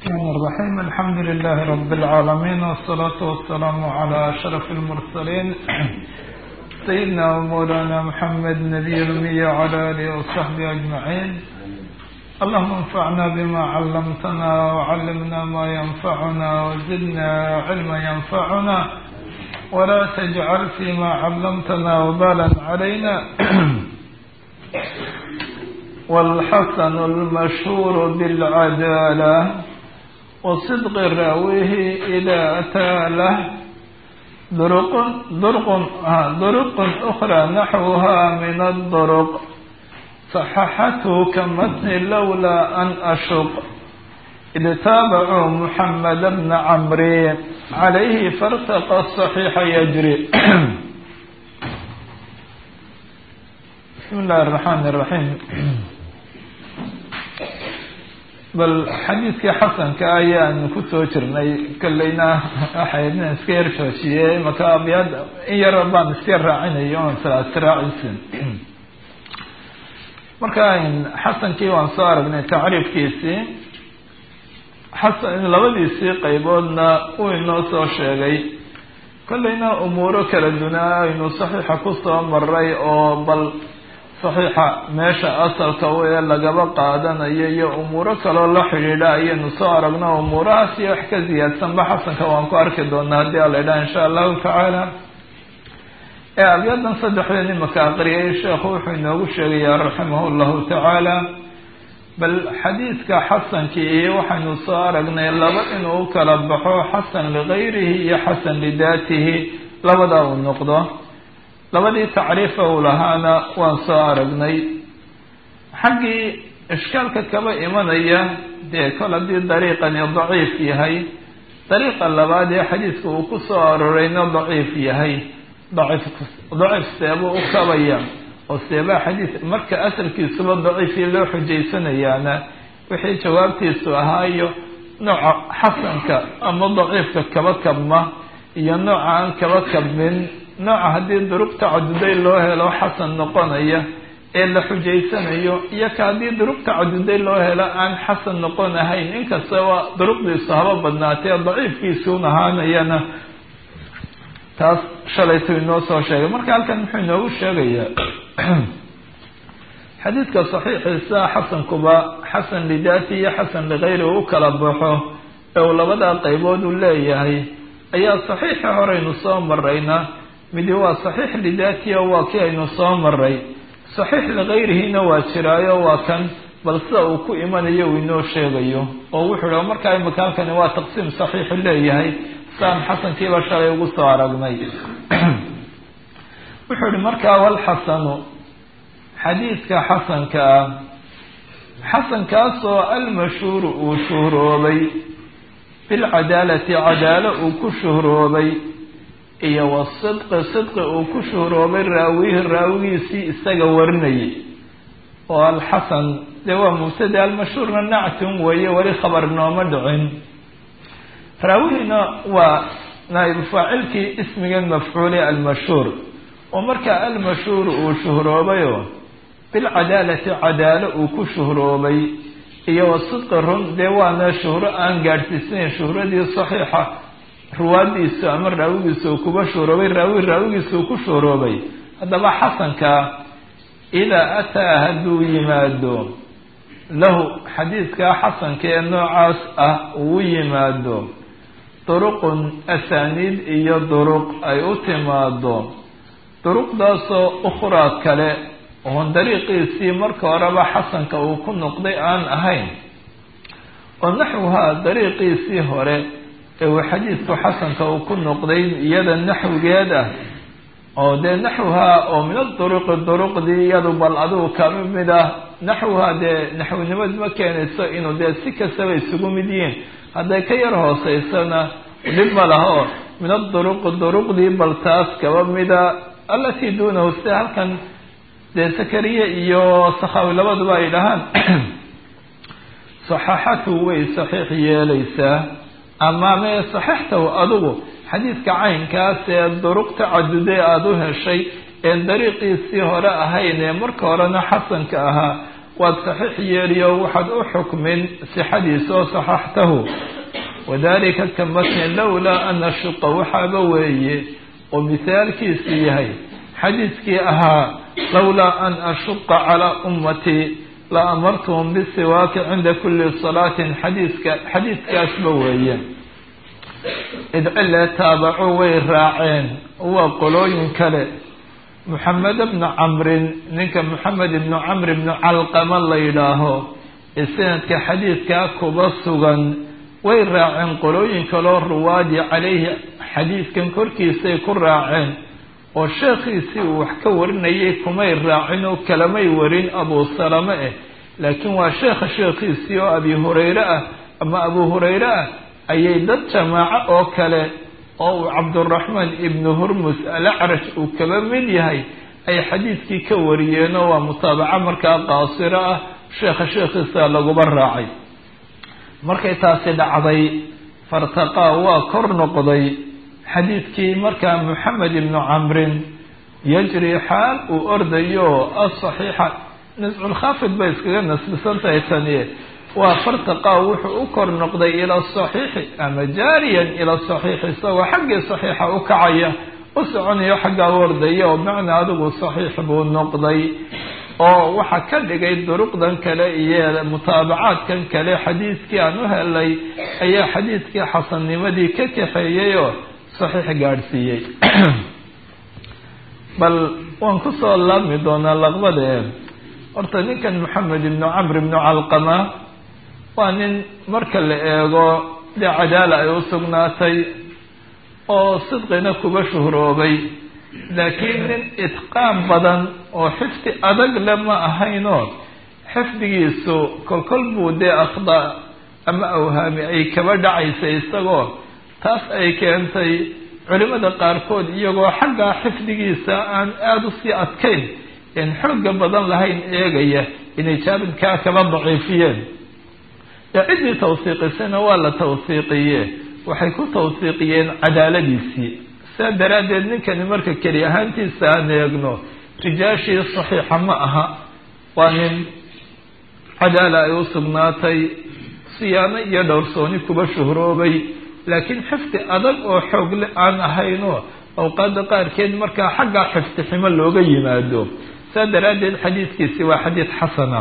الرحمن الرحيم الحمد لله رب العالمين والصلاة والسلام على أشرف المرسلين سيدنا ومولانا محمد نبي الأمي وعلى آله وصحبه أجمعين اللهم انفعنا بما علمتنا وعلمنا ما ينفعنا وزدنا علما ينفعنا ولا تجعل فيما علمتنا وبالا علينا والحسن المشهور بالعدالة وصدق راويه إذا أتى له درق درق درق أخرى نحوها من الدرق صححته كمتن لولا أن أشق إذ تابعوا محمد بن عمرو عليه فارتقى الصحيح يجري بسم الله الرحمن الرحيم bal xadiidkii xasanka ayaan kusoo jirnay kolleyna waxaydna iska yar joojiyey maka abyad in yar baan iska raacinayo on salaasiraacisin marka xasankii waan soo aragnay tacriifkiisii xasan labadiisii qayboodna uu inoo soo sheegay kolleyna umuuro kala dunaa aynu saxiixa kusoo maray oo bal saxiixa meesha asalka ee lagaba qaadanayo iyo umuuro kaloo la xidhiidha ayaynu soo aragno umuurahaas iyo wax ka ziyaadsanba xasanka waan ku arki doonaa haddii ala idhaha insha allahu tacaala ee abyadan saddexdeed imaka aqriyay sheekhu wuxuu inoogu sheegayaa raximah llahu tacaala bal xadiidka xasankii waxaynu soo aragnay laba inuu u kala baxo xasan ligayrihi iyo xasan lidaatihi labada uu noqdo labadii tacriifa uu lahaana waan soo aragnay xaggii ishkaalka kaba imanaya dee kol haddii dariiqani daciif yahay dariiqa labaad ee xadiidka uu ku soo arorayna daciif yahay daciif daciif seebuu u kabaya oo seebaa xadiis marka asalkiisuba daciifii loo xujaysanayaana wixii jawaabtiisu ahaayo nooca xasanka ama daciifka kaba kabma iyo nooca aan kaba kabmin nooca haddii duruq tacaduday loo helo xasan noqonaya ee la xujaysanayo iyo ka haddii duruq tacaduday loo helo aan xasan noqon ahayn inkastaba duruqdiisu haba badnaatee daciifkiisuun ahaanayana taas shalaytu inoo soo sheegay marka halkan muxuu inoogu sheegayaa xadiidka saxiixiisa xasankuba xasan lidaati iyo xasan ligayri u kala baxo ee uu labadaa qaybood u leeyahay ayaa saxiixa horeynu soo marayna midi waa saxiix lidaatiya waa kii aynu soo maray saxiix ligayrihina waa jiraayo waa kan bal sida uu ku imanayo uu inoo sheegayo oo wuxuu hi markaa imika halkani waa taqsiim saxiixu leeyahay saan xasankiiba shalay ugu soo aragnay wuxuu ihi markaa walxasanu xadiidka xasanka ah xasankaasoo almashhuuru uu shuhroobay bilcadaalati cadaalo uu ku shuhroobay iyo wasidqi sidqi uu ku shuhroobay raawihi raawigiisii isaga warinayay oo alxasan dee waa mubtada almashhuurna nactun weeye weli khabar nooma dhicin raawihina waa naaibu faacilkii ismigan mafcuule almashhuur oo markaa almashhuur uu shuhroobayoo bilcadaalati cadaalo uu ku shuhroobay iyo wasidqi run dee waana shuhro aan gaadhsiisnayn shuhradii saxiixa ruwaadiisu ama raawigiisa uu kuba shuhroobay raawi raawigiisa uu ku shuhroobay haddaba xasanka idaa ataa hadduu yimaado lahu xadiidkaa xasanka ee noocaas ah uu yimaado duruqun asaaniid iyo duruq ay u timaado duruqdaasoo ukhraa kale oon dariiqiisii marka horeba xasanka uu ku noqday aan ahayn oo naxwuhaa dariiqiisii hore ee uu xadiidku xasanka uu ku noqday iyada naxwigeed ah oo dee naxwuhaa oo min aduruqi duruqdii iyadu bal adigu kama mid ah naxwuhaa dee naxwinimad ma keenayso inuu dee si kastaba isugu mid yihiin hadday ka yar hooseysana dhib ma laha oo min aduruqi duruqdii bal taas kaba mida allatii duunahu sida halkan dee sakariye iyo sakhawi labaduba ay dhahaan saxaxatu way saxiix yeelaysaa ama mee saxiixtahu adigu xadiidka caynkaas ee duruq tacaduday aada u heshay een dariiqiisii hore ahayn ee marka horena xasanka ahaa waad saxiix yeeliyo waxaad u xukmin sixadiisa oo saxaxtahu wadalika ka matni lowlaa ana shuqa waxaaba weeye oo mithaalkiisu yahay xadiidkii ahaa lowlaa an ashuqa calaa ummatii la amartuhum bisiwaaki cinda kuli salaatin xadiiska xadiidkaasba weeye idcile taabaco way raaceen waa qolooyin kale moxamed bnu camrin ninka moxamed ibnu camr ibnu calqama la yidhaaho ee sanadka xadiidkaa kuba sugan way raaceen qolooyin kaloo ruwaadi calayhi xadiidkan korkiisay ku raaceen oo sheekhiisii uu wax ka warinayay kumay raacin oo kalamay warin abuu salame eh laakiin waa sheekha sheekhiisii oo abi hurayre ah ama abuu hurayre ah ayay dad jamaaco oo kale oo uu cabduraxmaan ibnu hurmus alacraj uu kaba mid yahay ay xadiidkii ka wariyeenoo waa mutaabaco markaa qaasiro ah sheekha sheekhiisa laguba raacay markay taasi dhacday fartaqaa waa kor noqday xadiidkii markaa moxamed ibnu camrin yajri xaal uu ordayo asaxiixa nasculkhaafid bay iskaga nasbisan tahay tani waa fartaqaa wuxuu u kor noqday ila saxiixi ama jaariyan ila saxiixi isagoo xaggii saxiixa u kacaya u soconayo xaggaa u ordaya oo macnaa adigu saxiix buu noqday oo waxaa ka dhigay duruqdan kale iyo mutaabacaadkan kale xadiidkii aan u helay ayaa xadiidkii xasannimadii ka kaxeeyey oo saxiix gaadhsiiyey bal waan kusoo laabmi doonaa laqbadee horta ninkan moxamed ibnu camr ibnu calqama waa nin marka la eego dee cadaala ay u sugnaatay oo sidqina kuba shuhroobay laakiin nin itqaan badan oo xifdi adag le ma ahaynoo xifdigiisu kolkol buu dee akhda ama awhaami ay kaba dhacaysay isagoo taas ay keentay culimada qaarkood iyagoo xaggaa xifdigiisa aan aada usii adkayn een xooga badan lahayn eegaya inay jaabidkaa kaba daciifiyeen ee ciddii tawsiiqisayna waa la tawsiiqiye waxay ku tawsiiqiyeen cadaaladiisii saa daraaddeed ninkani marka keli ahaantiisa aan eegno rijaashii saxiixa ma aha waa nin cadaala ay u sugnaatay siyaano iyo dhowrsooni kuba shuhroobay laakiin xifdi adag oo xoogle aan ahaynoo awqaada qaarkeed markaa xaggaa xifdi ximo looga yimaado saa daraaddeed xadiidkiisi waa xadiid xasana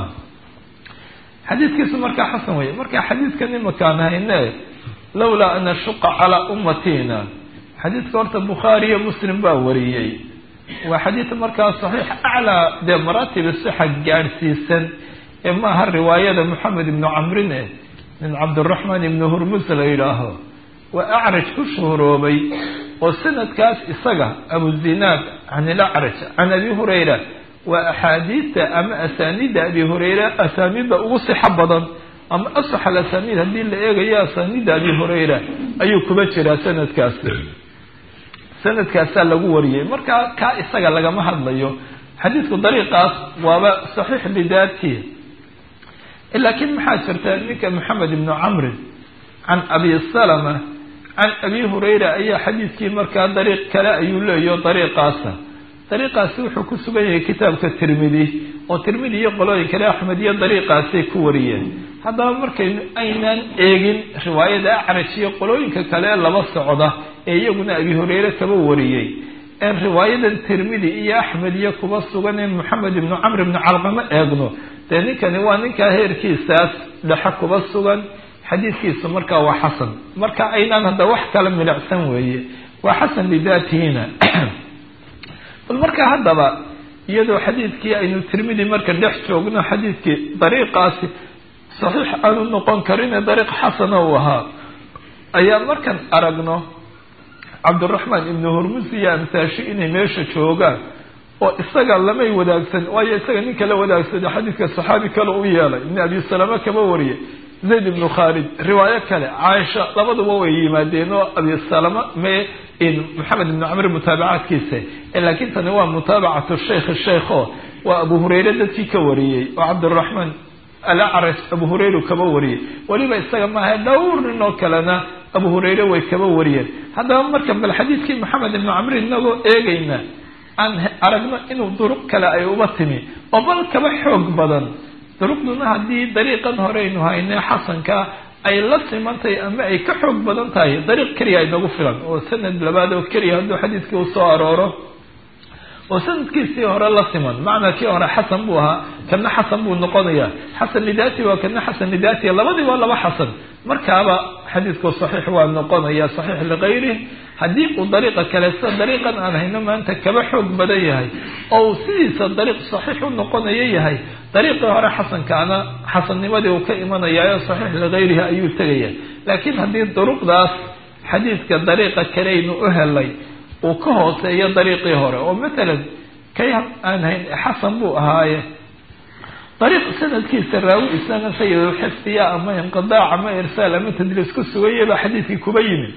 xadiidkiisu markaa xasan weeye marka xadiidkan imakaan hayne lowlaa an ashuqa calaa ummatiina xadiidka horta bukhaari iyo muslim baa wariyey waa xadiid markaa saxiix aclaa dee maraatib sixa gaadhsiisan ee maaha riwaayada moxamed ibnu camrin eh min cabdiraxmaan ibni hurmus la yidhaaho waa acraj ku shuhroobay oo sanadkaas isaga abuzinaad can ilacraj can abi hurayra waa axaadiidta ama asaaniidda abi hurayra asaaniidda ugu sixo badan ama asax al asaaniid haddii la eegayo asaaniidda abi hurayra ayuu kuba jiraa sanadkaas sanadkaasaa lagu wariyey markaa kaa isaga lagama hadlayo xadiidku dariiqaas waaba saxiix lidaati laakiin maxaa jirta ninka maxamed ibnu camrin can abi salama can abi hurayra ayaa xadiidkii markaa dariiq kale ayuu leeyaho dariiqaasa dariiqaasi wuxuu ku sugan yahay kitaabka tirmidi oo tirmidi iyo qolooyin kale axmed iyo dariiqaasay ku wariyeen haddaba markaynu aynaan eegin riwaayada acraj iyo qolooyinka kale laba socda ee iyaguna abi hurayre kaba wariyey een riwaayadan tirmidi iyo axmed iyo kuba sugan ee moxamed ibnu camr ibnu calqama eegno dee ninkani waa ninkaa heerkiisaas dhexe kuba sugan xadiidkiisu markaa waa xasan marka aynaan hadda wax kala milicsan weeye waa xasan lidaatihina bal markaa haddaba iyadoo xadiidkii aynu tirmidi marka dhex joogno xadiidkii dariiqaasi saxiix aanu noqon karine dariiq xasana uu ahaa ayaa markaan aragno cabdiraxmaan ibnu hurmus iyo amsaashi inay meesha joogaan oo isaga lamay wadaagsan waayo isaga nin kala wadaagsada xadiidka saxaabi kale u yeelay ibn abi salama kaba wariyay zayd ibnu khaalid riwaayo kale caaisha labaduba way yimaadeen oo abi salama me maxamed ibnu camr mutaabacaadkiisa laakiin tani waa mutaabacatu shaykh shaykho waa abu hurayre dadkii ka wariyey oo cabdiraxmaan alacraj abu hurayre kaba wariyey weliba isaga maaha dhowr nin oo kalena abu hurayre way kaba wariyeen haddaba marka bal xadiidkii maxamed ibnu camr inagoo eegayna aan aragno inuu duruq kale ay uba timi oo bal kaba xoog badan duruqduna haddii dariiqan horeynu hayne xasanka ay la simantahay ama ay ka xoog badan tahay dariiq keliya inagu filan oo sanad labaad oo keliya hadduu xadiidkii u soo arooro oo sanadkiisii hore la siman macnaa kii hore xasan buu ahaa kana xasan buu noqonayaa xasan lidati waa kana xasan lidati labadii waa laba xasan markaaba xadiidku saxiix waa noqonaya saxiix ligayrih haddii uu dariiqa kale sida dariiqan aan hayno maanta kaba xoog badan yahay oo uu sidiisa dariiq saxiix u noqonayo yahay dariiqii hore xasankaana xasannimadii uu ka imanayaayo saxiix ligayrihi ayuu tegaya laakiin haddii duruqdaas xadiidka dariiqa kaleynu u helay uu ka hooseeyo dariiqii hore oo matalan kay aan hayn xasan buu ahaaye dariiq sanadkiisa raawi isnaga sayidulxifdiya ama inqidaac ama irsaal ama tadliis ku sugaya baa xadiidkii kuba yimid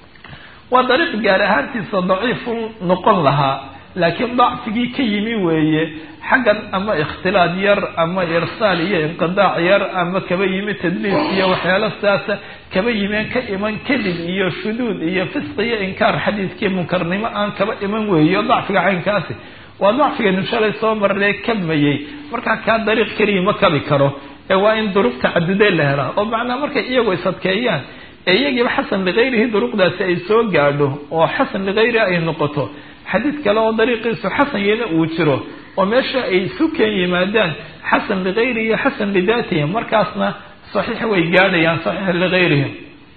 waa dariiq gaar ahaantiisa daciifu noqon lahaa laakiin dacfigii ka yimi weeye xaggan ama ikhtilaad yar ama irsaal iyo inqidaac yar ama kaba yimi tadliis iyo waxyaalo sidaasa kaba yimeen ka iman kadib iyo shuduud iyo fisqi iyo inkaar xadiidkii munkarnimo aan kaba iman weeyo dacfiga caynkaasi waa dacfigaynu shalay soo marnay kabmayey markaa kaa dariiq keliya ma kabi karo ee waa in duruq tacadudee la helaa oo macnaa markay iyagu isadkeeyaan ee iyagiiba xasan ligayrihi duruqdaasi ay soo gaadho oo xasan ligayrihi ay noqoto xadiid kale oo dariiqiisu xasan yana uu jiro oo meesha ay sukeen yimaadaan xasan ligayrihi iyo xasan lidaatihi markaasna saxiix way gaadhayaan saxiix ligayrihim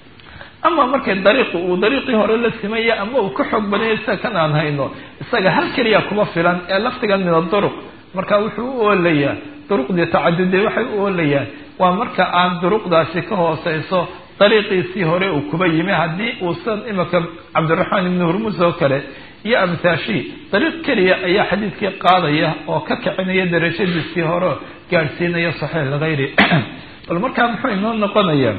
ama markay dariiqu uu dariiqii hore la simaya ama uu ka xoog badanya sida kan aan hayno isaga hal keliya kuma filan ee laftigan min aduruq marka wuxuu u oolayaa duruqdii tacadude waxay u oolayaan waa marka aan duruqdaasi ka hooseyso dariiqiisii hore uu kuba yimi haddii uusan imika cabdiraxmaan ibni hurmus oo kale iyo amthaashi dariiq keliya ayaa xadiidkii qaadaya oo ka kicinaya darajadiisii hore gaadhsiinaya saxiix ligayri bal markaa muxuu inoo noqonayaa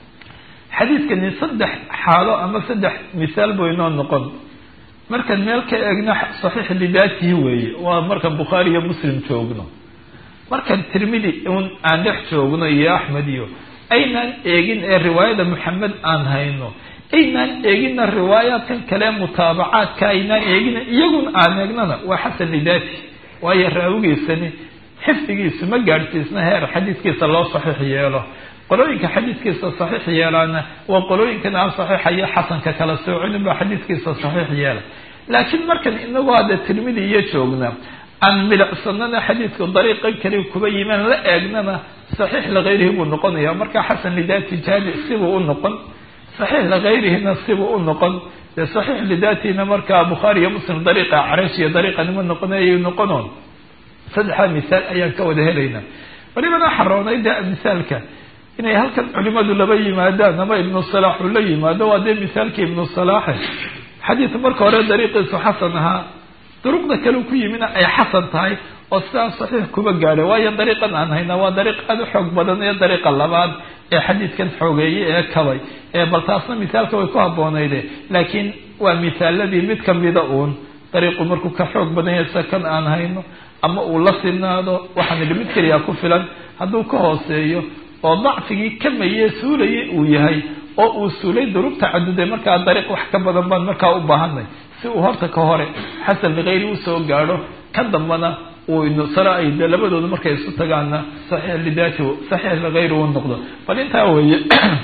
xadiidkani saddex xaalo ama saddex misaal buu inoo noqon markaan meel ka eegno saxiix lidaatihi weeye waa markaan bukhaari iyo muslim joogno markaan tirmidi un aan dhex joogno iyo axmed iyo aynaan eegin ee riwaayada maxamed aan hayno aynaan eegina riwaayaadkan kale mutaabacaadka aynaan eegina iyaguna aan eegnana waa xasan lidaati waayo raawigiisani xifdigiisu ma gaadhsiisna heer xadiidkiisa loo saxiix yeelo qolooyinka xadiidkiisa saxiix yeelaana waa qolooyinkan aan saxiixayo xasanka kala soocinin baa xadiidkiisa saxiix yeela laakiin markan inagoo hadda tirmidi iyo joogna aan milicsanana xadiidku dariiqan kali kuba yimaan la eegnana saxiix ligayrihi buu noqonaya marka xasan lidaati jaami sibuu u noqon saxiix ligayrihina sibuu u noqon dee saxiix lidaatina markaa bukhaari iyo muslim dariiqa carash iyo dariiqanima noqonayay noqonoon saddexdaa misaal ayaan ka wada helaynaa walibana xaroonay de misaalka inay halkan culimadu laba yimaadaan ama ibnu salaax uu la yimaado waa dee misaalkii ibnu salaaxe xadiid marka hore dariiqiisu xasan ahaa duruqda kale ku yimina ay xasan tahay oo sidaa saxiix kuba gaadhay waayo dariiqan aan haynaa waa dariiq aada u xoog badan ee dariiqa labaad ee xadiidkan xoogeeyey ee kabay ee bal taasna misaalka way ku habboonayde laakiin waa misaaladii mid kamida uun dariiqu markuu ka xoog badan yahay sida kan aan hayno ama uu la sinaado waxaan idhi mid keliya ku filan hadduu ka hooseeyo oo dacfigii kamaye suulayay uu yahay oo uu suulay duruq tacaduday markaa dariiq wax ka badan baan markaa u baahanay si uu horta ka hore xasan ligayri usoo gaadho ka dambana uu inusara ay de labadooda markay isu tagaana saxiix lidaati saxiix ligayri uu noqdo bal intaa weeye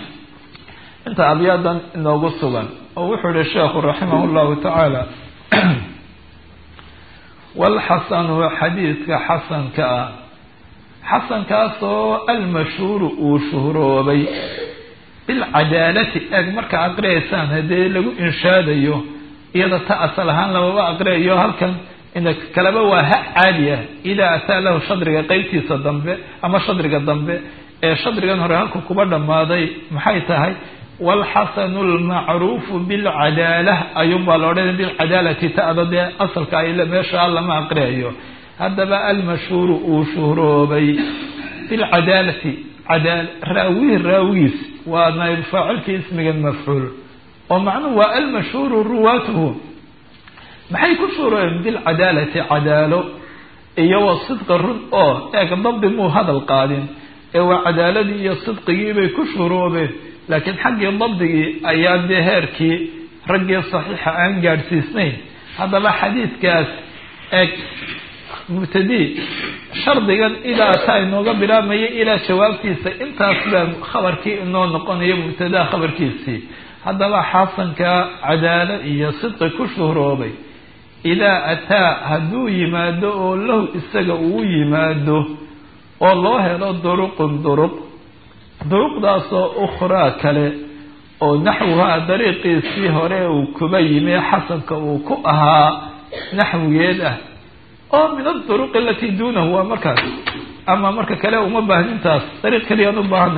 inta abyaadan inoogu sugan oo wuxuu yihi sheekhu raximah llahu tacaala walxasanu xadiidka xasanka ah xasankaasoo almashhuuru uu shuhroobay bilcadaalati eeg marka aqriyaysaan haddee lagu inshaadayo iyada ta asal ahaan lamaba aqriyayo halkan ina kaleba waa ha caadi ah idaa ataa lahu shadriga qeybtiisa dambe ama shadriga dambe ee shadrigan hore halku kuba dhammaaday maxay tahay walxasanu lmacruufu bilcadaala ayuunbaa la odhanaya bilcadaalati ta'da dee asalka ay meesha lama aqriyayo haddaba almashhuuru uu shuhroobay bilcadaalati cadaal raawihi raawigiis waa naayb faacilkii ismigan mafcuul oo macnuhu waa almashhuuru ruwaatuhu maxay ku shuhroobeen bilcadaalati cadaalo iyo wa sidqa run oo eeg dabdi muu hadal qaadin ee waa cadaaladii iyo sidqigii bay ku shuhroobeen laakiin xaggii dabdigii ayaa dee heerkii raggii saxiixa aan gaadhsiisnayn haddaba xadiidkaas eeg mubtadii shardigan ilaa taa inooga bilaabmaya ilaa jawaabtiisa intaas baa khabarkii inoo noqonayo mubtadaa khabarkiisii haddaba xasanka cadaalo iyo sidqi ku shuhroobay idaa ataa hadduu yimaado oo lahu isaga uu yimaado oo loo helo duruqun duruq duruqdaasoo ukhraa kale oo naxwuhaa dariiqiisii hore uu kuba yimi xasanka uu ku ahaa naxwigeed ah oo min aduruqi alatii duunahu waa markaas ama marka kale uma baahnintaas dariiq kaliyaan u baahana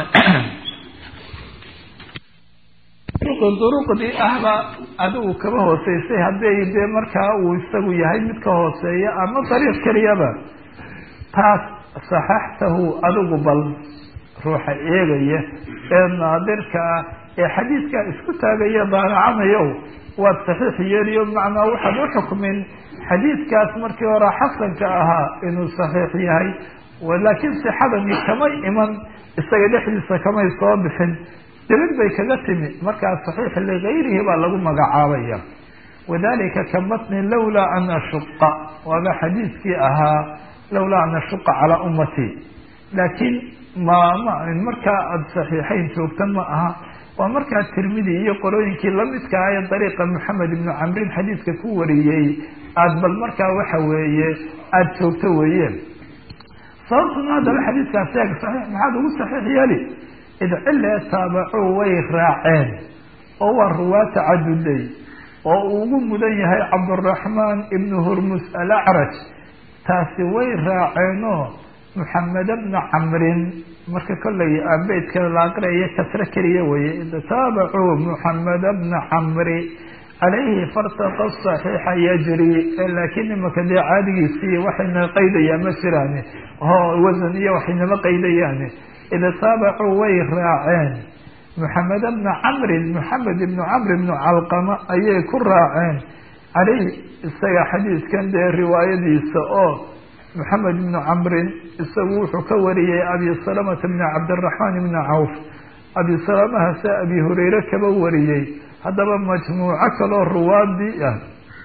duruqdii ahba adigu kaba hooseysay hadday dee markaa uu isagu yahay mid ka hooseeya ama dariiq keliyaba taas saxaxtahu adigu bal ruuxa eegaya ee naadirka ah ee xadiidkaa isku taagaya daanacanayow waad saxiix yeeliyo macnaa waxaad u xukmin xadiidkaas markii hore xasanka ahaa inuu saxiix yahay laakiin sixadani kamay iman isaga dhexdiisa kamay soo bixin dibid bay kaga timi markaa saxiix ligayrihi baa lagu magacaabaya wadalika ka matni lawlaa an ashuqa waaba xadiidkii ahaa lawlaa an ashuqa calaa ummatii laakiin mama markaa aada saxiixayn joogtan ma aha waa markaa tirmidi iyo qorooyinkii lamidka ah ee dariiqa moxamed ibnu camrin xadiidka ku wariyey aada bal markaa waxa weeye aada joogto weeyeen sababtuna haddaba xadiidkaasi eeg saxiix maxaad ugu saxiix yeeli id cilee taabacuu way raaceen oo waa ruwaa tacadudey oo uu ugu mudan yahay cabduraxmaan ibnu hurmus alacraj taasi way raaceenoo moxamed bna camrin marka kollay abeydka la aqriayo kasre keliya weye id taabacuu moxamed bna camri calayhi fartaqa saxiixa yajri laakiin imaka dee caadigiisii waxayna qaydayaan ma jiraan o wasan iyo waxaynama qaydayaani id taabacuu way raaceen moxamed bna camrin moxamed ibnu camr ibnu calqama ayay ku raaceen caleyhi isaga xadiidkan dee riwaayadiisa oo moxamed ibnu camrin isagu wuxuu ka wariyey abi salamata bni cabdiraxmaan ibni cawf abi salamahase abi hureyre kaba wariyey haddaba majmuuco kaloo ruwaadii ah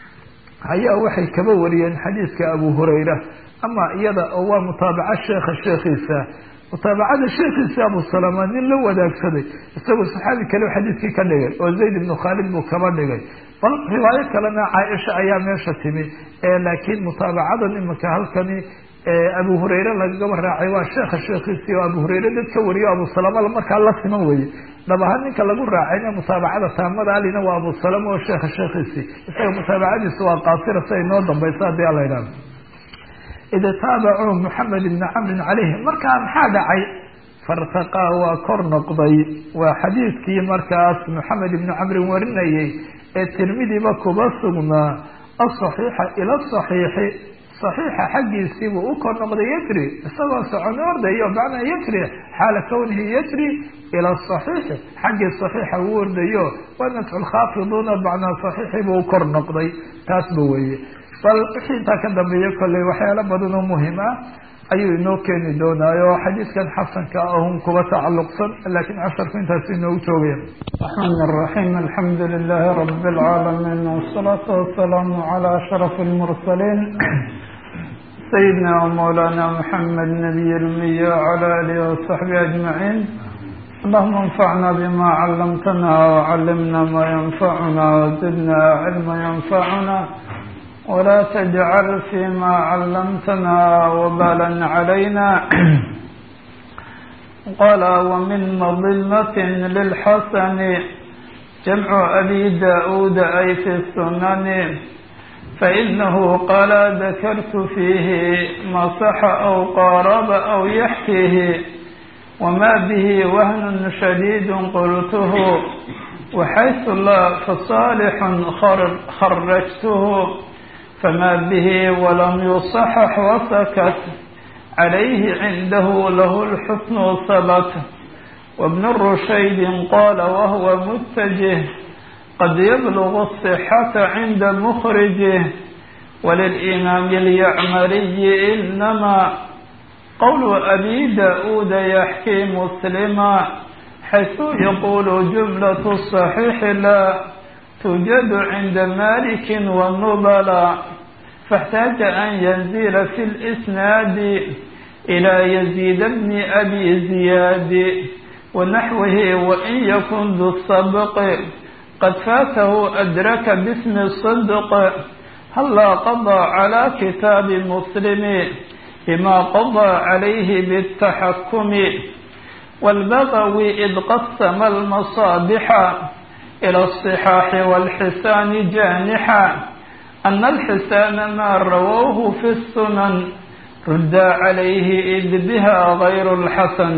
ayaa waxay kaba wariyeen xadiidka abu hureyra ama iyada oo waa mutaabaco sheekha sheekhiisa mutaabacada sheekhiisa abu salama nin la wadaagsaday isagoo saxaabi kale xadiidkii ka dhigay oo zayd ibnu khaalid buu kaba dhigay bal riwaayo kalena caaisha ayaa meesha timi laakiin mutaabacadan imika halkani abu hureyre lagaba raacay waa sheekha sheekhiisii oo abu hureyre dad ka wariyo abu salama markaa la siman weye dhab ahaan ninka lagu raacayna mutaabacada taamada alina waa abu salama oo sheekha sheekhiisii isaga mutaabacadiisu waa qaasira si ay noo dambayso haddii ala idhahdo id taabacuu moxamed ibni camrin caleyhi markaa maxaa dhacay fartaqaa waa kor noqday waa xadiidkii markaas moxamed ibni camrin warinayay ee tirmidiba kuba sugnaa asaxiixa ila saxiixi saxiixa xaggiisiibuu u kor noqday yajri isagoo socono ordayo macnaa yajri xaala kawnihi yajri ila saxiixi xaggii saxiixa uu ordayo waa nadculkhaafiduuna macnaa saxiixibuu u kor noqday taasba weeye bal wixii intaa ka dambeeya kolley waxyaalo badan oo muhim ah ayuu inoo keeni doonaayo xadiidkan xasanka ahun kuba tacalluqsan laakiin casharku intaas inoogu joogaya الرحمن الرحيم الحمد لله رب العالمين والصلاة والسلام على أشرف المرسلين سيدنا ومولانا محمد نبي الأمي وعلى آله وصحبه أجمعين اللهم انفعنا بما علمتنا وعلمنا ما ينفعنا وزدنا علما ينفعنا ولا تجعل فيما علمتنا وبالا علينا قال ومن مظلمة للحسن جمع أبي داود أي في السنن فإنه قال ذكرت فيه ما صح أو قارب أو يحكيه وما به وهن شديد قلته وحيث لا فصالح خرجته فما به ولم يصحح وسكت عليه عنده له الحسن ثبت وابن الرشيد قال وهو متجه قد يبلغ الصحة عند مخرجه وللإمام اليعمري إنما قول أبي داود يحكي مسلما حيث يقول جملة الصحيح لا توجد عند مالك والنبلاء faاxtaaja an yanzila fi اlisnaadi ilaa yaziid bni abi ziyaadi wanaxwihi wain yakun du sabqi qad faatahu adraka bismi صidq hallaa qaضىa calى kitaabi muslimi bima qaضىa calayhi bالtaxakumi wاlbagawi id qasama almasaabixa ilى الصxaaxi wاlxisaani jaanixa ana alxisaana maa rawawhu fi الsunan rudda calayhi id biha gayr اlxasan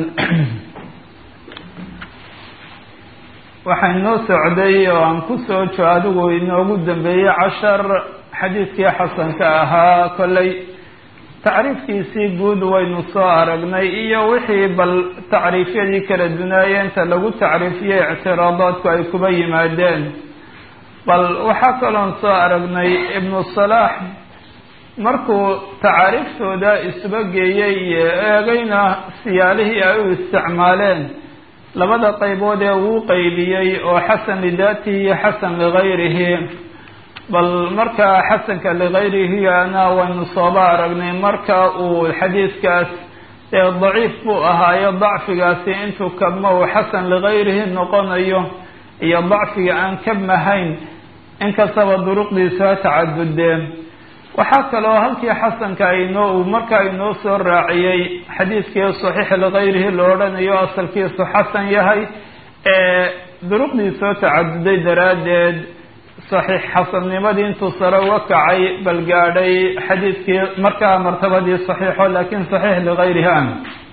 waxaa inoo socday oo aan kusoo jo adigu inoogu dambeeyey cashar xadiidkii xasanka ahaa kolley tacriifkiisii guud waynu soo aragnay iyo wixii bal tacriifyadii kala dunaayeenta lagu tacriifiyey ictiraadaadku ay kuba yimaadeen bal waxaa kaloon soo aragnay ibnu salaax markuu tacaariiftooda isuba geeyey iyo eegayna siyaalihii ay u isticmaaleen labada qaybood ee uu qeybiyey oo xasan lidaatihi iyo xasan ligayrihi bal markaa xasanka ligayrihiyana waynu sooba aragnay marka uu xadiidkaas ee daciif buu ahaayo dacfigaasi intuu kabma uu xasan ligayrihi noqonayo iyo dacfiga aan kabmahayn inkastaba duruqdiisu ha tacadudeen waxaa kaloo halkii xasanka aynoo uu markaa inoo soo raaciyey xadiidkii saxiix ligayrihi la odhanayo asalkiisu xasan yahay ee duruqdiisoo tacaduday daraaddeed saxiix xasannimadii intuu sare uga kacay bal gaadhay xadiidkii markaa martabadii saxiixo laakiin saxiix ligayrihi an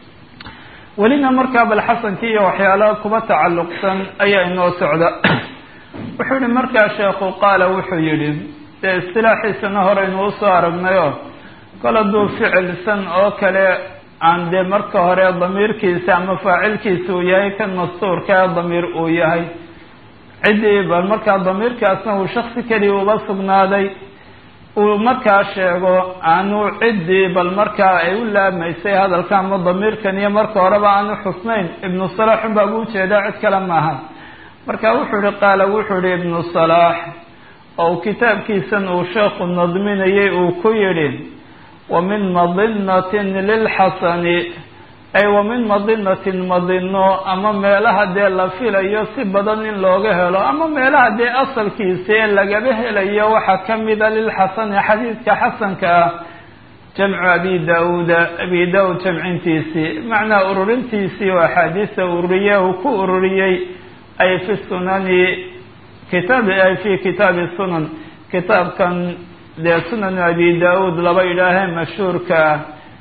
welina markaa bal xasankii iyo waxyaalaha kuba tacalluqsan ayaa inoo socda wuxuu yihi markaa sheekhu qaala wuxuu yidhi dee istilaaxiisana horeynu usoo aragnayoo kol hadduu ficilsan oo kale aan dee marka hore damiirkiisa ama faacilkiisa uu yahay kan mastuurka ee damiir uu yahay ciddii bal markaa damiirkaasna uu shaksi keliya uba sugnaaday uu markaa sheego aanu ciddii bal markaa ay u laamaysay hadalka ama damiirkan iyo marka horeba aanu xusnayn ibnu salaax unbaa ugu jeedaa cid kale maaha marka wuxuu ihi qaala wuxuu ihi ibnu salaax oo kitaabkiisan uu sheekhu nadminayay uu ku yidhi wa min madinatin lilxasani ay wa min madinatin madino ama meelaha dee la filayo si badan in looga helo ama meelaha dee asalkiisa ee lagaba helayo waxaa ka mida lilxasani xadiidka xasanka ah jamcu abi da-uuda abi da-uud jamcintiisii macnaa ururintiisii oo axaadiista ururiye uu ku ururiyey ay fi sunani kitaab ay fi kitaabi sunan kitaabkan dee sunanu abi da-uud laba idhaahee mashhuurka ah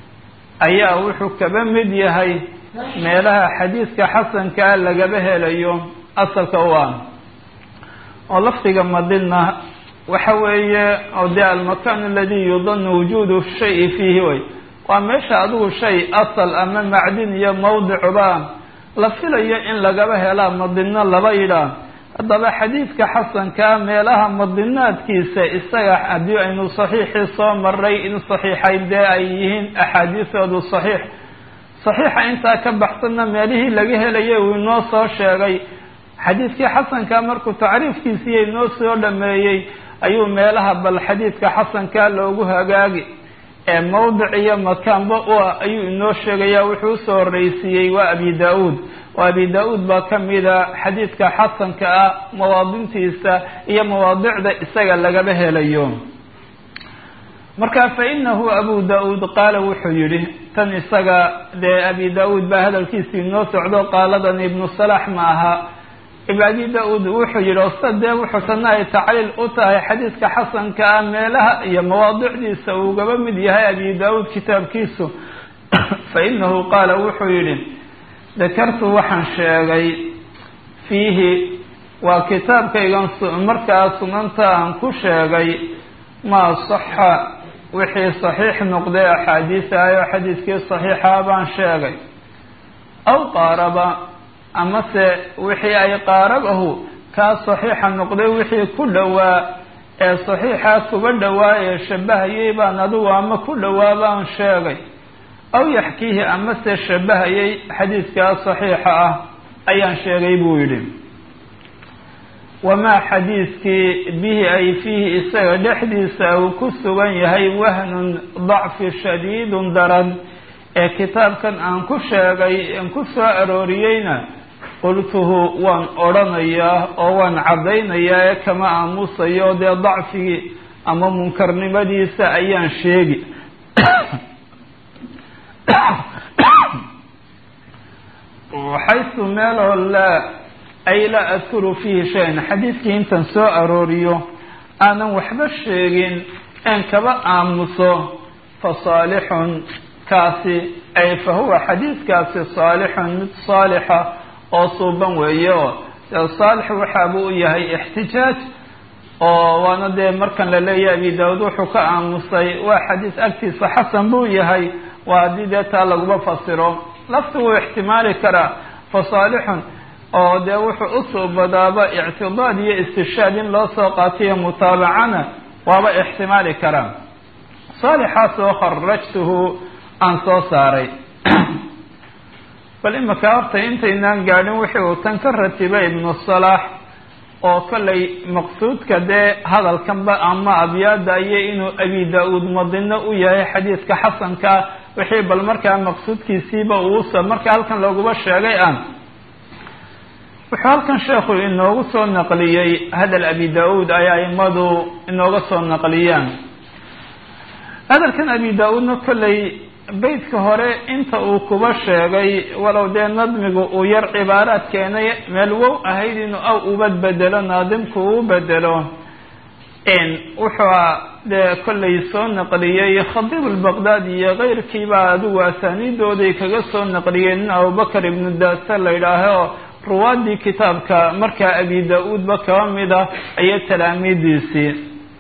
ayaa wuxuu kaba mid yahay meelaha xadiidka xasankaa lagaba helayo asalka u ah oo lafdiga madina waxa weeye oo dee almakan aladi yudanu wujuudu shayi fiihi way waa meesha adigu shay asal ama macdin iyo mawdicuba la filayo in lagaba helaa madino laba yidhaah haddaba xadiidka xasankaa meelaha madinaadkiisa isaga haddii aynu saxiixii soo maray in saxiixay dee ay yihiin axaadiisoodu saxiix saxiixa intaa ka baxsanna meelihii laga helayay uu inoo soo sheegay xadiidkii xasankaa markuu tacriifkiisiiyo inoo soo dhameeyey ayuu meelaha bal xadiidka xasankaa loogu hagaagi ee mawdic iyo makaanba u ah ayuu inoo sheegaya wuxuu usoo horreysiiyey waa abi da-uud oo abi da-uud baa ka mida xadiidka xasanka ah mawaadintiisa iyo mawaadicda isaga lagaba helayo marka fa inahu abu da-uud qaala wuxuu yidhi tan isaga dee abi da-uud baa hadalkiisii inoo socdo qaaladan ibnu salax ma aha abi da-uud wuxuu yidhi osta dee wuxuu tana ay tacliil u tahay xadiidka xasanka ah meelaha iyo mawaadicdiisa uugaba mid yahay abi da-uud kitaabkiisu fa inahu qaala wuxuu yidhi dakartu waxaan sheegay fiihi waa kitaabkaygan markaa sunanta aan ku sheegay maa saxa wixii saxiix noqday axaadiis ayo xadiidkii saxiixa baan sheegay aw qaaraba amase wixii ay qaarabahu kaa saxiixa noqday wixii ku dhowaa ee saxiixa kuba dhowaa ee shabahayay baan adigu ama ku dhowaa baan sheegay aw yaxkiihi amase shabahayay xadiidkaa saxiixa ah ayaan sheegay buu yidhi wamaa xadiiskii bihi ay fiihi isaga dhexdiisa uu ku sugan yahay wahnun dacfi shadiidun daran ee kitaabkan aan ku sheegay aan ku soo arooriyeyna qultuhu waan odhanayaa oo waan caddaynayaa ee kama aamusayo dee dacfigii ama munkarnimadiisa ayaan sheegi xaysu meeloo laa ay laa adkuru fiihi shayan xadiidkii intaan soo arooriyo aanan waxba sheegin een kaba aamuso fa saalixun kaasi ay fa huwa xadiidkaasi saalixun mid saalixa oo suuban weeye oo saalix waxaabuu u yahay ixtijaaj oo waana dee markan la leeyahay abi daawud wuxuu ka aamusay waa xadiis agtiisa xasan buu yahay waa haddii dee taa laguma fasiro lafti wuu ixtimaali karaa fa saalixun oo dee wuxuu u suubadaaba ictidaad iyo istishaad in loo soo qaatiyo mutaabacana waaba ixtimaali karaa saalixaas oo kharajtuhu aan soo saaray bal imika horta intaynaan gaadhin wixii uu tan ka ratibay ibnu salaax oo kollay maqsuudka dee hadalkanba ama abyaada iyo inuu abi daa-uud madino u yahay xadiidka xasanka wixii bal markaa maqsuudkiisiiba uusa marka halkan looguba sheegay aan wuxuu halkan sheekhu inoogu soo naqliyey hadal abi daa-uud ay aimadu inooga soo naqliyaan hadalkan abi daa-uudna kollay beytka hore inta uu kuba sheegay walow dee nadmigu uu yar cibaaraad keenay meel wow ahayd inuu aw ubad bedelo naadimku uu bedelo wuxuu dee kollay soo naqliyey khadiib albaqdaadi iyo keyrkiiba adigu asaaniidooday kaga soo naqliyeen in abubakar ibnu daasa la yidhaaho ruwaadii kitaabka markaa abi daa-uudba kaba mid ah iyo talaamiidiisii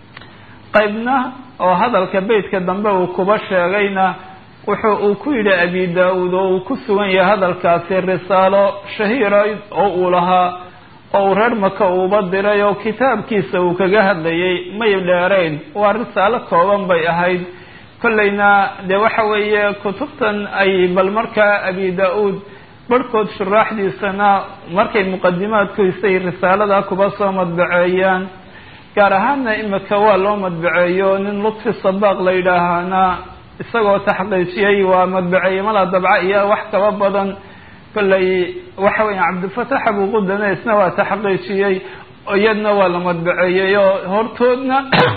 qaybna oo hadalka beytka dambe uu kuba sheegayna wuxuu uu ku yidhi abi daa-uud oo uu ku sugan yahay hadalkaasi risaalo shahiira oo uu lahaa oo uu reer maka uuba diray oo kitaabkiisa uu kaga hadlayay may dheerayn waa risaalo kooban bay ahayd kollayna dee waxa weeye kutubtan ay bal markaa abi daa-uud barhkood shuraaxdiisana markay muqadimaadkiisay risaalada kuba soo madbaceeyaan gaar ahaanna imika waa loo madbaceeyo nin lutfi sabaaq la yidhaahana isagoo taxqiijiyey waa madbaceeye mala dabca iyo wax kaba badan kollay waxa weya cabdilfatax abuqudane isna waa taxqiijiyey iyadna waa la madbaceeyey oo hortoodna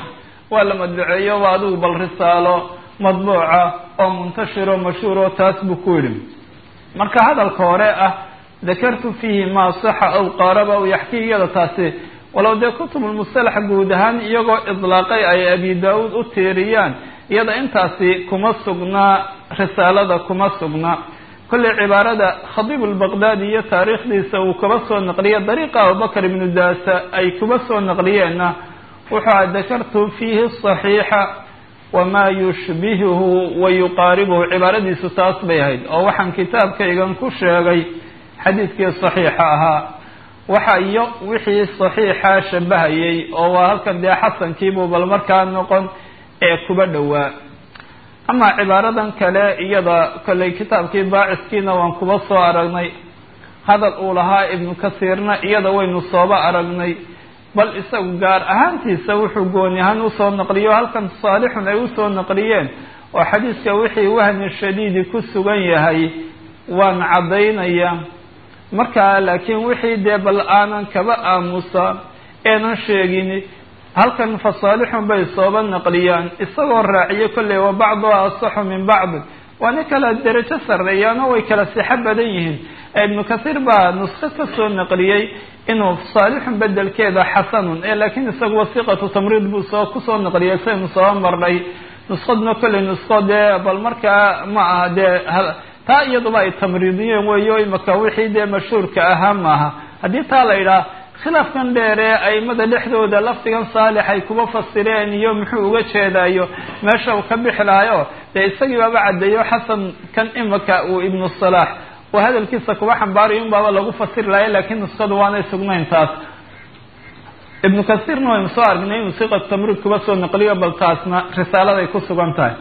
waa la madbaceeyo waa adigu bal risaalo madbuuca oo muntashiro mashhuuro taas buu ku yidhi marka hadalka hore ah dakartu fiihi maa saxa aw qaaraba aw yaxkiyada taasi walow dee kutubulmustalax guud ahaan iyagoo idlaaqay ay abi daa-uud u tiiriyaan iyada intaasi kuma sugnaa risaalada kuma sugna kollay cibaarada khadiib albaqdaadi iyo taariikhdiisa uu kaba soo naqliya dariiqa abubakar ibnu daasa ay kuba soo naqliyeenna wuxuu a dakartu fiihi saxiixa wamaa yushbihuhu wa yuqaaribuhu cibaaradiisu taas bay ahayd oo waxaan kitaabkaygan ku sheegay xadiidkii saxiixa ahaa waxa iyo wixii saxiixa shabahayay oo waa halkan dee xasankiibuu bal markaa noqon ee kuba dhowaa amaa cibaaradan kale iyada kollay kitaabkii baaciskiina waan kuba soo aragnay hadal uu lahaa ibnu kasiirna iyada waynu sooba aragnay bal isagu gaar ahaantiisa wuxuu gooni ahaan usoo naqliyo halkan saalixun ay usoo naqliyeen oo xadiiska wixii wahni shadiidi ku sugan yahay waan caddaynaya markaa laakiin wixii dee bal aanan kaba aamusa eenan sheegin halkan fa saalixun bay sooba naqliyaan isagoo raaciyo kolley wa bacduha asaxu min bacdi waa nin kala derajo sarreeyaano way kala sixo badan yihiin ibnu kasiir baa nusko kasoo naqliyey inuu saalixun bedelkeeda xasanun ee laakiin isagu wasiqatu tamriid buu soo kusoo naqliyay saynu soo marnay nuskadna kolley nusko dee bal markaa ma aha dee taa iyaduba ay tamriidiyeen weeyo imaka wixii dee mashhuurka ahaa maaha haddii taa la yidhaah khilaafkan dheeree aimada dhexdooda lafdigan saalix ay kuba fasireen iyo muxuu uga jeedaayo meesha uu ka bixi lahayo dee isagii baaba caddeeyo xasan kan imaka uu ibnu salaax oo hadalkiisa kuba xambaarayo in baaba lagu fasiri lahay laakiin nuskadu waanay sugnayn taas ibnu kasiirna waynu soo aragnay inuu siqat tamriid kuba soo naqliyo bal taasna risaaladay ku sugan tahay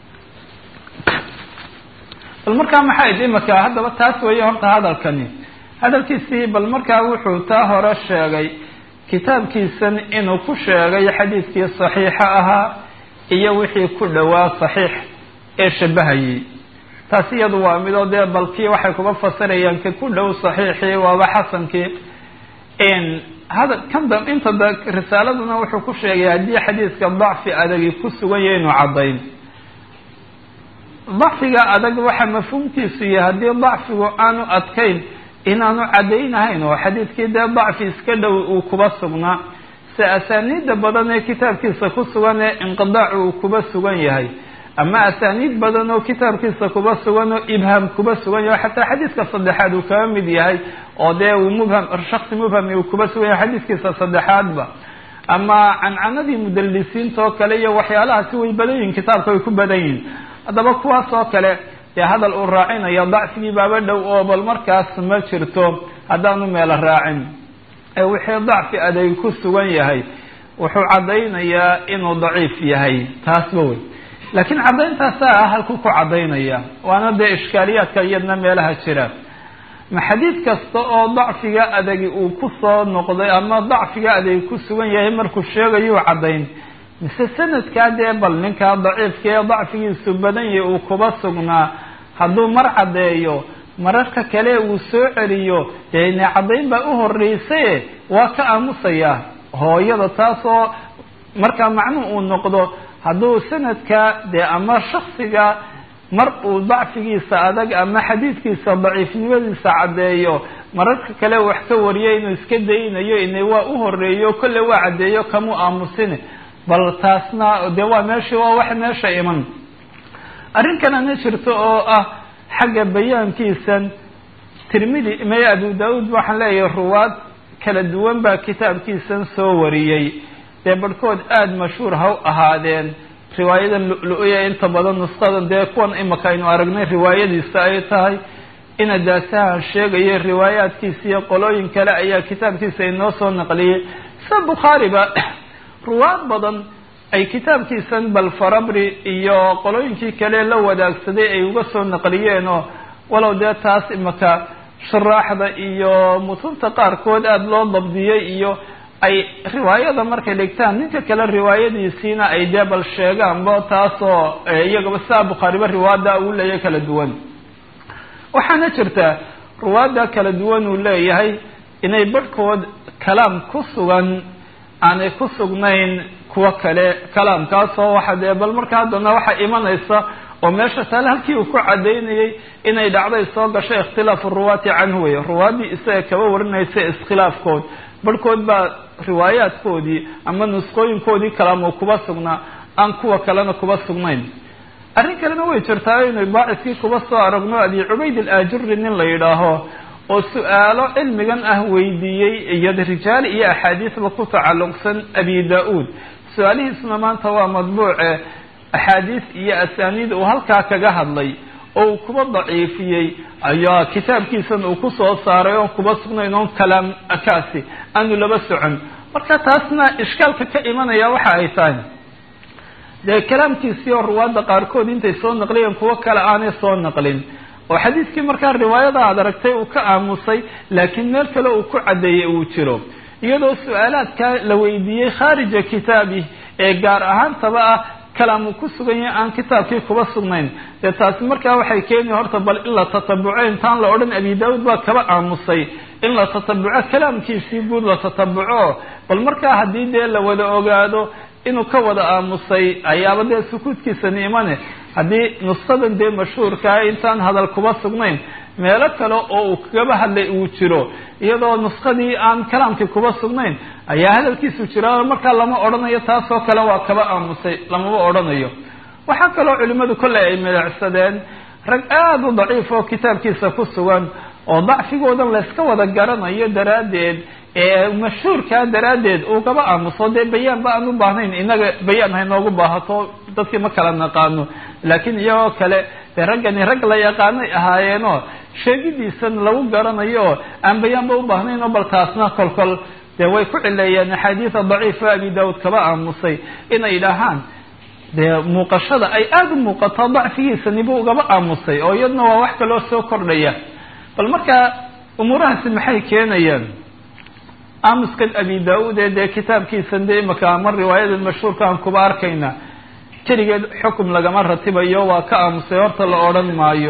bal markaa maxay imaka haddaba taas weeye horta hadalkani hadalkiisii bal markaa wuxuu taa hore sheegay kitaabkiisan inuu ku sheegay xadiidkii saxiixa ahaa iyo wixii ku dhowaa saxiix ee shabahayay taasi iyadu waa midoo dee balkii waxay kuga fasirayaan ka ku dhow saxiixii waaba xasankii hada kan da inta da risaaladuna wuxuu ku sheegay haddii xadiidka dacfi adagi ku sugan yahay inuu caddayn dacfiga adag waxa mafhuumkiisu yahay haddii dacfigu aanu adkayn inaanu caddaynahayn oo xadiidkii dee dacfi iska dhow uu kuba sugnaa se asaaniidda badan ee kitaabkiisa ku sugan ee inqidaacu uu kuba sugan yahay ama asaaniid badan oo kitaabkiisa kuba sugan oo ibham kuba sugan yahay xataa xadiidka saddexaad uu kaga mid yahay oo dee uu mubham shaksi mubhami uu kuba sugan yahay xadiidkiisa saddexaadba ama cancanadii mudalisiinta oo kale iyo waxyaalahaasi way badan yihin kitaabka way ku badan yihin haddaba kuwaas oo kale dee hadal uu raacinayo dacfigii baaba dhow oo bal markaas ma jirto haddaanu meelo raacin ee wixii dacfi aday ku sugan yahay wuxuu caddaynayaa inuu daciif yahay taasba wey laakiin caddayntaasa ah halkuu ku caddaynaya waana dee ishkaaliyaadka iyadna meelaha jira ma xadiid kasta oo dacfiga adagi uu ku soo noqday ama dacfiga adagi ku sugan yahay markuu sheegayuu caddayn mise sanadkaa dee bal ninkaa daciifka ee dacfigiisu badan yahay uu kuba sugnaa hadduu mar caddeeyo mararka kale uu soo celiyo dee ine caddayn baa u horreysaye waa ka aamusayaa hooyada taasoo markaa macnuhu uu noqdo hadduu sanadka dee ama shaksiga mar uu dacfigiisa adag ama xadiidkiisa daciifnimadiisa caddeeyo mararka kale wax ka wariyo inuu iska daynayo ine waa u horeeyo kolle waa caddeeyo kamuu aamusine bal taasna dee waa meesha waa wax meesha iman arrin kalena jirto oo ah xagga bayaankiisan tirmidi may abu daauud waxaan leeyahay ruwaad kala duwan baa kitaabkiisan soo wariyey dee barhkood aada mashhuur ha u ahaadeen riwaayadan lu-lu-ya inta badan nusqadan dee kuwan imaka aynu aragnay riwaayadiisa ay tahay ina daasahan sheegaya riwaayaadkiisa iyo qolooyin kale ayaa kitaabkiisa inoo soo naqliyey sida bukhaariba ruwaad badan ay kitaabkiisan bal farabri iyo qolooyinkii kale la wadaagsaday ay uga soo naqliyeen oo walow dee taas imaka shuraaxda iyo mutunta qaarkood aada loo dabdiyey iyo ay riwaayada markay dhigtaan ninka kale riwaayadiisiina ay dee bal sheegaanba taasoo iyagaba sidaa bukhaariba riwaada uu leeyahay kala duwan waxaana jirta ruwaada kala duwan uu leeyahay inay barhkood kalaam ku sugan aanay ku sugnayn kuwa kale kalaamkaasoo waxa dee bal marka haddana waxaa imanaysa oo meesha taale halkii uu ku cadaynayay inay dhacday soo gashay ikhtilaafu ruwaati canhu wey ruwaadii isaga kaba warinaysa iskhilaafkood barhkood baa riwaayaadkoodii ama nusqooyinkoodii kalaamo kuba sugnaa aan kuwa kalena kuba sugnayn arrin kalena way jirtaa inay baaciskii kuba soo aragno abi cubayd alaajuri nin la yidhaaho oo su-aalo cilmigan ah weydiiyey iyo rijaal iyo axaadiisba ku tacalluqsan abi da-uud su-aalihiisuna maanta waa madbuuce axaadiis iyo asaaniid uu halkaa kaga hadlay oo uu kuba daciifiyey ayaa kitaabkiisan uu kusoo saaray oon kuba sugnayn oon kalaam kaasi aanu laba socon marka taasna ishkaalka ka imanaya waxa ay tahay dee kalaamkiisii oo ruwaadda qaarkood intay soo naqliyeen kuwo kale aanay soo naqlin oo xadiidkii markaa riwaayada aad aragtay uu ka aamusay laakiin meel kale uu ku caddeeyey uu jiro iyadoo su-aalaadka la weydiiyey khaarija kitaabi ee gaar ahaantaba ah kalaam uu ku sugan yahay aan kitaabkii kuba sugnayn dee taasi markaa waxay keeni horta bal in la tatabuco intaan la odhan abi daawud baa kaba aamusay in la tatabuco kalaamkiisii guud la tatabuco bal markaa haddii dee la wada ogaado inuu ka wada aamusay ayaaba dee sukuudkiisani imane haddii nuskadan dee mashhuurkaa intaan hadal kuba sugnayn meelo kale oo uu kagaba hadlay uu jiro iyadoo nuskadii aan kalaamkii kuba sugnayn ayaa hadalkiisu jira markaa lama odhanayo taasoo kale waa kaba aamusay lamaba odhanayo waxaa kaloo culimmadu kolley ay midacsadeen rag aada u daciif oo kitaabkiisa ku sugan oo dacfigoodan layska wada garanayo daraaddeed ee mashhuurkaa daraaddeed uu kaba aamuso dee bayaanba aan u baahnayn inaga bayaan haynoogu baahato dadkii ma kala naqaano laakiin iyagoo kale dee raggani rag la yaqaanay ahaayeenoo sheegidiisan lagu garanayo oo aan bayaanba u baahnayn oo bal taasna kolkol dee way ku cileeyeen axaadiida daciifa abi daawud kaba aamusay inay dhahaan dee muuqashada ay aada u muuqato dacfigiisani buu ugaba aamusay oo iyadna waa wax kaloo soo kordhaya bal markaa umuurahaasi maxay keenayaan aamuskan abi daa-uud ee dee kitaabkiisan dee imaka ama riwaayadan mashhuurka aan kuba arkayna keligeed xukum lagama ratibayo waa ka aamusay horta la odhan maayo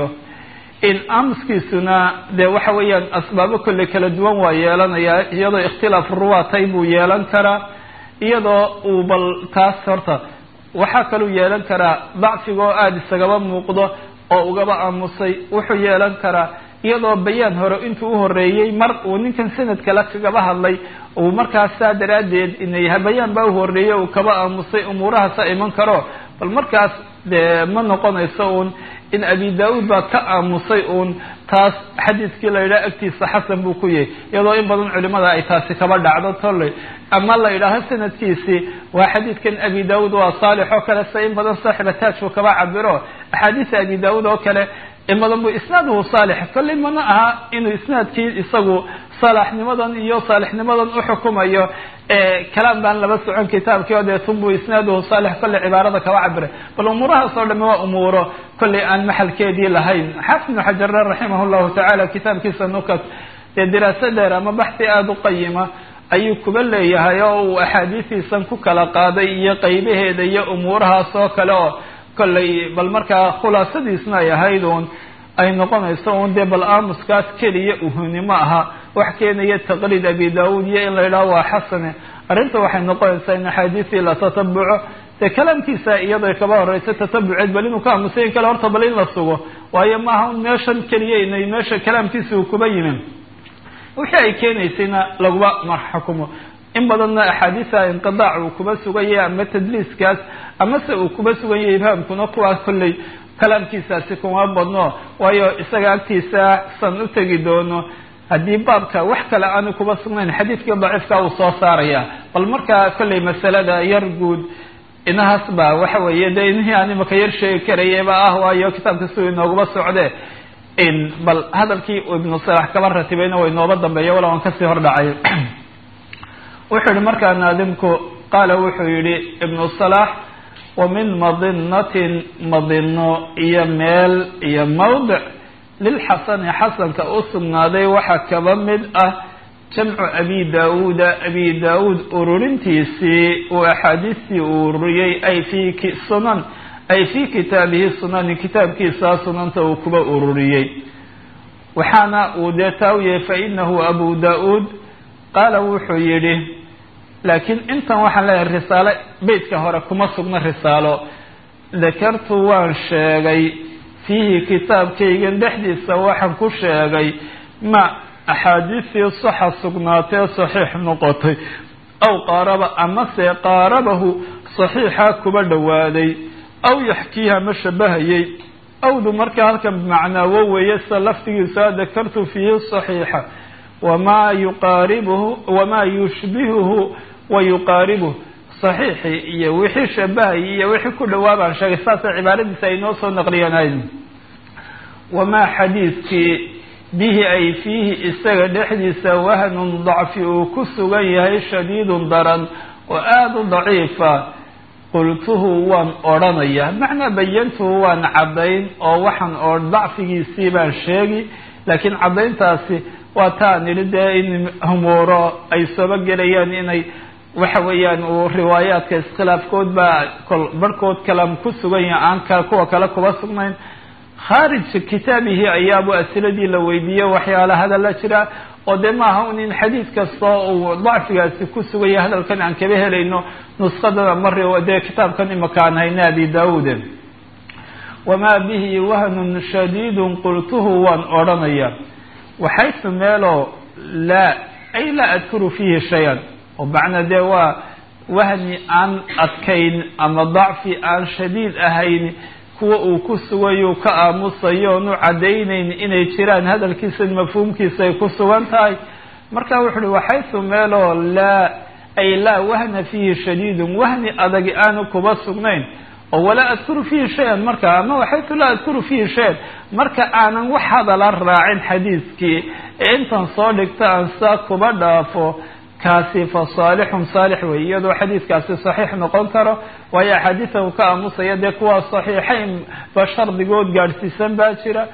in aamuskiisuna dee waxa weeyaan asbaabo kolley kala duwan waa yeelanayaa iyadoo ikhtilaaf ruwaatay buu yeelan karaa iyadoo uu bal taas horta waxaa kaluu yeelan karaa dacfiga oo aada isagaba muuqdo oo ugaba aamusay wuxuu yeelan karaa iyadoo bayaan hore intuu uhoreeyey mar uu ninkan sanad kale kagaba hadlay uu markaas saa daraaddeed inay bayaan baa uhoreeyey uu kaba aamusay umuurahaasa iman karo bal markaas dee ma noqonayso uun in abi daa-uud baa ka aamusay uun taas xadiidkii la yidhaha agtiisa xasan buu ku yahay iyadoo in badan culimada ay taasi kaba dhacdo tolley ama la yidhaaho sanadkiisii waa xadiidkan abi daa-uud waa saalix oo kale se in badan saaxiba taajku kaba cabiro axaadiisa abi daa-uud oo kale in badan bu isnaaduhu saalix kolley mana aha inuu isnaadkii isagu salaaxnimadan iyo saalixnimadan uxukumayo kalaam baan laba socon kitaabkii o dee tunbu isnaaduhu saalix kolley cibaarada kaba cabiray bal umuurahaas oo dhami waa umuuro kolley aan maxalkeedii lahayn xaafid ibnu xajarre raximah llahu tacaala kitaabkiisa nukat dee diraaso dheer ama baxsi aada u qayima ayuu kuba leeyahay oo uu axaadiistiisan ku kala qaaday iyo qaybaheeda iyo umuurahaas oo kale oo kolley bal markaa khulaasadiisna ay ahayd uun ay noqonayso un dee bal aamuskaas keliya uhunimo aha wax keenaya taqliid abi daa-uud iyo in la yidhaho waa xasane arrinta waxay noqonaysaa in axaadiistii la tatabuco dee kalaamkiisa iyadoo kaba horeysa tatabuceed bal inuu ka aamusay in kale horta bal in la sugo waayo maaha un meeshan keliya inay meesha kalaamkiisa uu kuba yimin wixii ay keenaysayna laguma marxukumo in badanna axaadiisa inqidaac uu kuba suganyay ama tadliiskaas amase uu kuba suganyay ibhaamkuna kuwaas kolley kalaamkiisaasi kuma badno waayo isaga agtiisa san u tegi doono haddii baabka wax kale aanu kuba sugnayn xadiidkii daciifka uu soo saaraya bal markaa kolley masalada yar guud inahaas ba waxa weeye dee inihii aan imaka yar sheegi karayaba ah waayo kitaabka siduu inoogaba socde in bal hadalkii ibnu salax kaba ratibayna way nooba dambeeya wala aan kasii hor dhacay wuxuu yihi markaa naadimku qaala wuxuu yihi ibnu salax wa min madinatin madino iyo meel iyo mawdic lilxasani xasanka u sugnaaday waxaa kaba mid ah jamcu abi daa-uuda abi daa-uud ururintiisii uu axaadiistii uu ururiyey ay fi sunan ay fi kitaabihi sunani kitaabkiisa sunanta uu kuba ururiyey waxaana uu dee taa u yahay fainahu abu daa-uud qaala wuxuu yidhi laakiin intan waxaan leeyahay risaalo beytka hore kuma sugna risaalo dakartu waan sheegay fiihi kitaabkaygan dhexdiisa waxaan ku sheegay ma axaadiistii saxa sugnaatee saxiix noqotay aw qaaraba amase qaarabahu saxiixa kuba dhowaaday aw yaxkiiha ma shabahayay awdu markaa halkan bimacnaawo weeye sida laftigiisa dakartu fiihi saxiixa wamaa yuqaaribuhu wamaa yushbihuhu wa yuqaaribuhu saxiixii iyo wixii shabahayay iyo wixii ku dhowaa baan sheegay saasay cibaaradiisa ay noo soo naqliyanayd wamaa xadiidkii bihi ay fiihi isaga dhexdiisa wahnun dacfi uu ku sugan yahay shadiidun daran oo aada u daciifa qultuhu waan odhanaya macnaa bayantuhu waan caddayn oo waxaan oo dacfigiisii baan sheegi laakiin caddayntaasi waa taan idhi dee in humuuro ay sooba gelayaan inay waxa weeyaan uu riwaayaadka iskhilaafkood baa kol barhkood kalam ku sugan yahay aan ka kuwa kale kuba sugnayn khaarij kitaabihi ayaabu asiladii la weydiiyey waxyaala hadalla jira oo dee maaha un in xadiid kastoo uu dacfigaasi ku sugan yahay hadalkan aan kaba helayno nuskadana mari dee kitaabkan imaka aan hayna abi daawuud wamaa bihi wahnun shadiidun qultuhu waan odhanaya waxaysu meeloo laa ay laa adkuru fiihi shay-an oo macnaa dee waa wahni aan adkayn ama dacfi aan shadiid ahayn kuwa uu ku sugayo ka aamusayo oonu caddaynayn inay jiraan hadalkiisa mafhuumkiisa ay ku sugan tahay marka wuxu uhi waxaysu meeloo laa ay laa wahna fiihi shadiidun wahni adagi aanu kuba sugnayn oo walaa adkuru fiihi shay-an marka ama waxaysu laa adkuru fiihi shay-an marka aanan wax hadala raacin xadiiskii ee intan soo dhigta aan saa kuba dhaafo kaasi fa saalixun saalix wey iyadoo xadiidkaasi saxiix noqon karo waayo axaadiisa uu ka aamusaya dee kuwa saxiixayn ba shardigood gaadhsiisan baa jira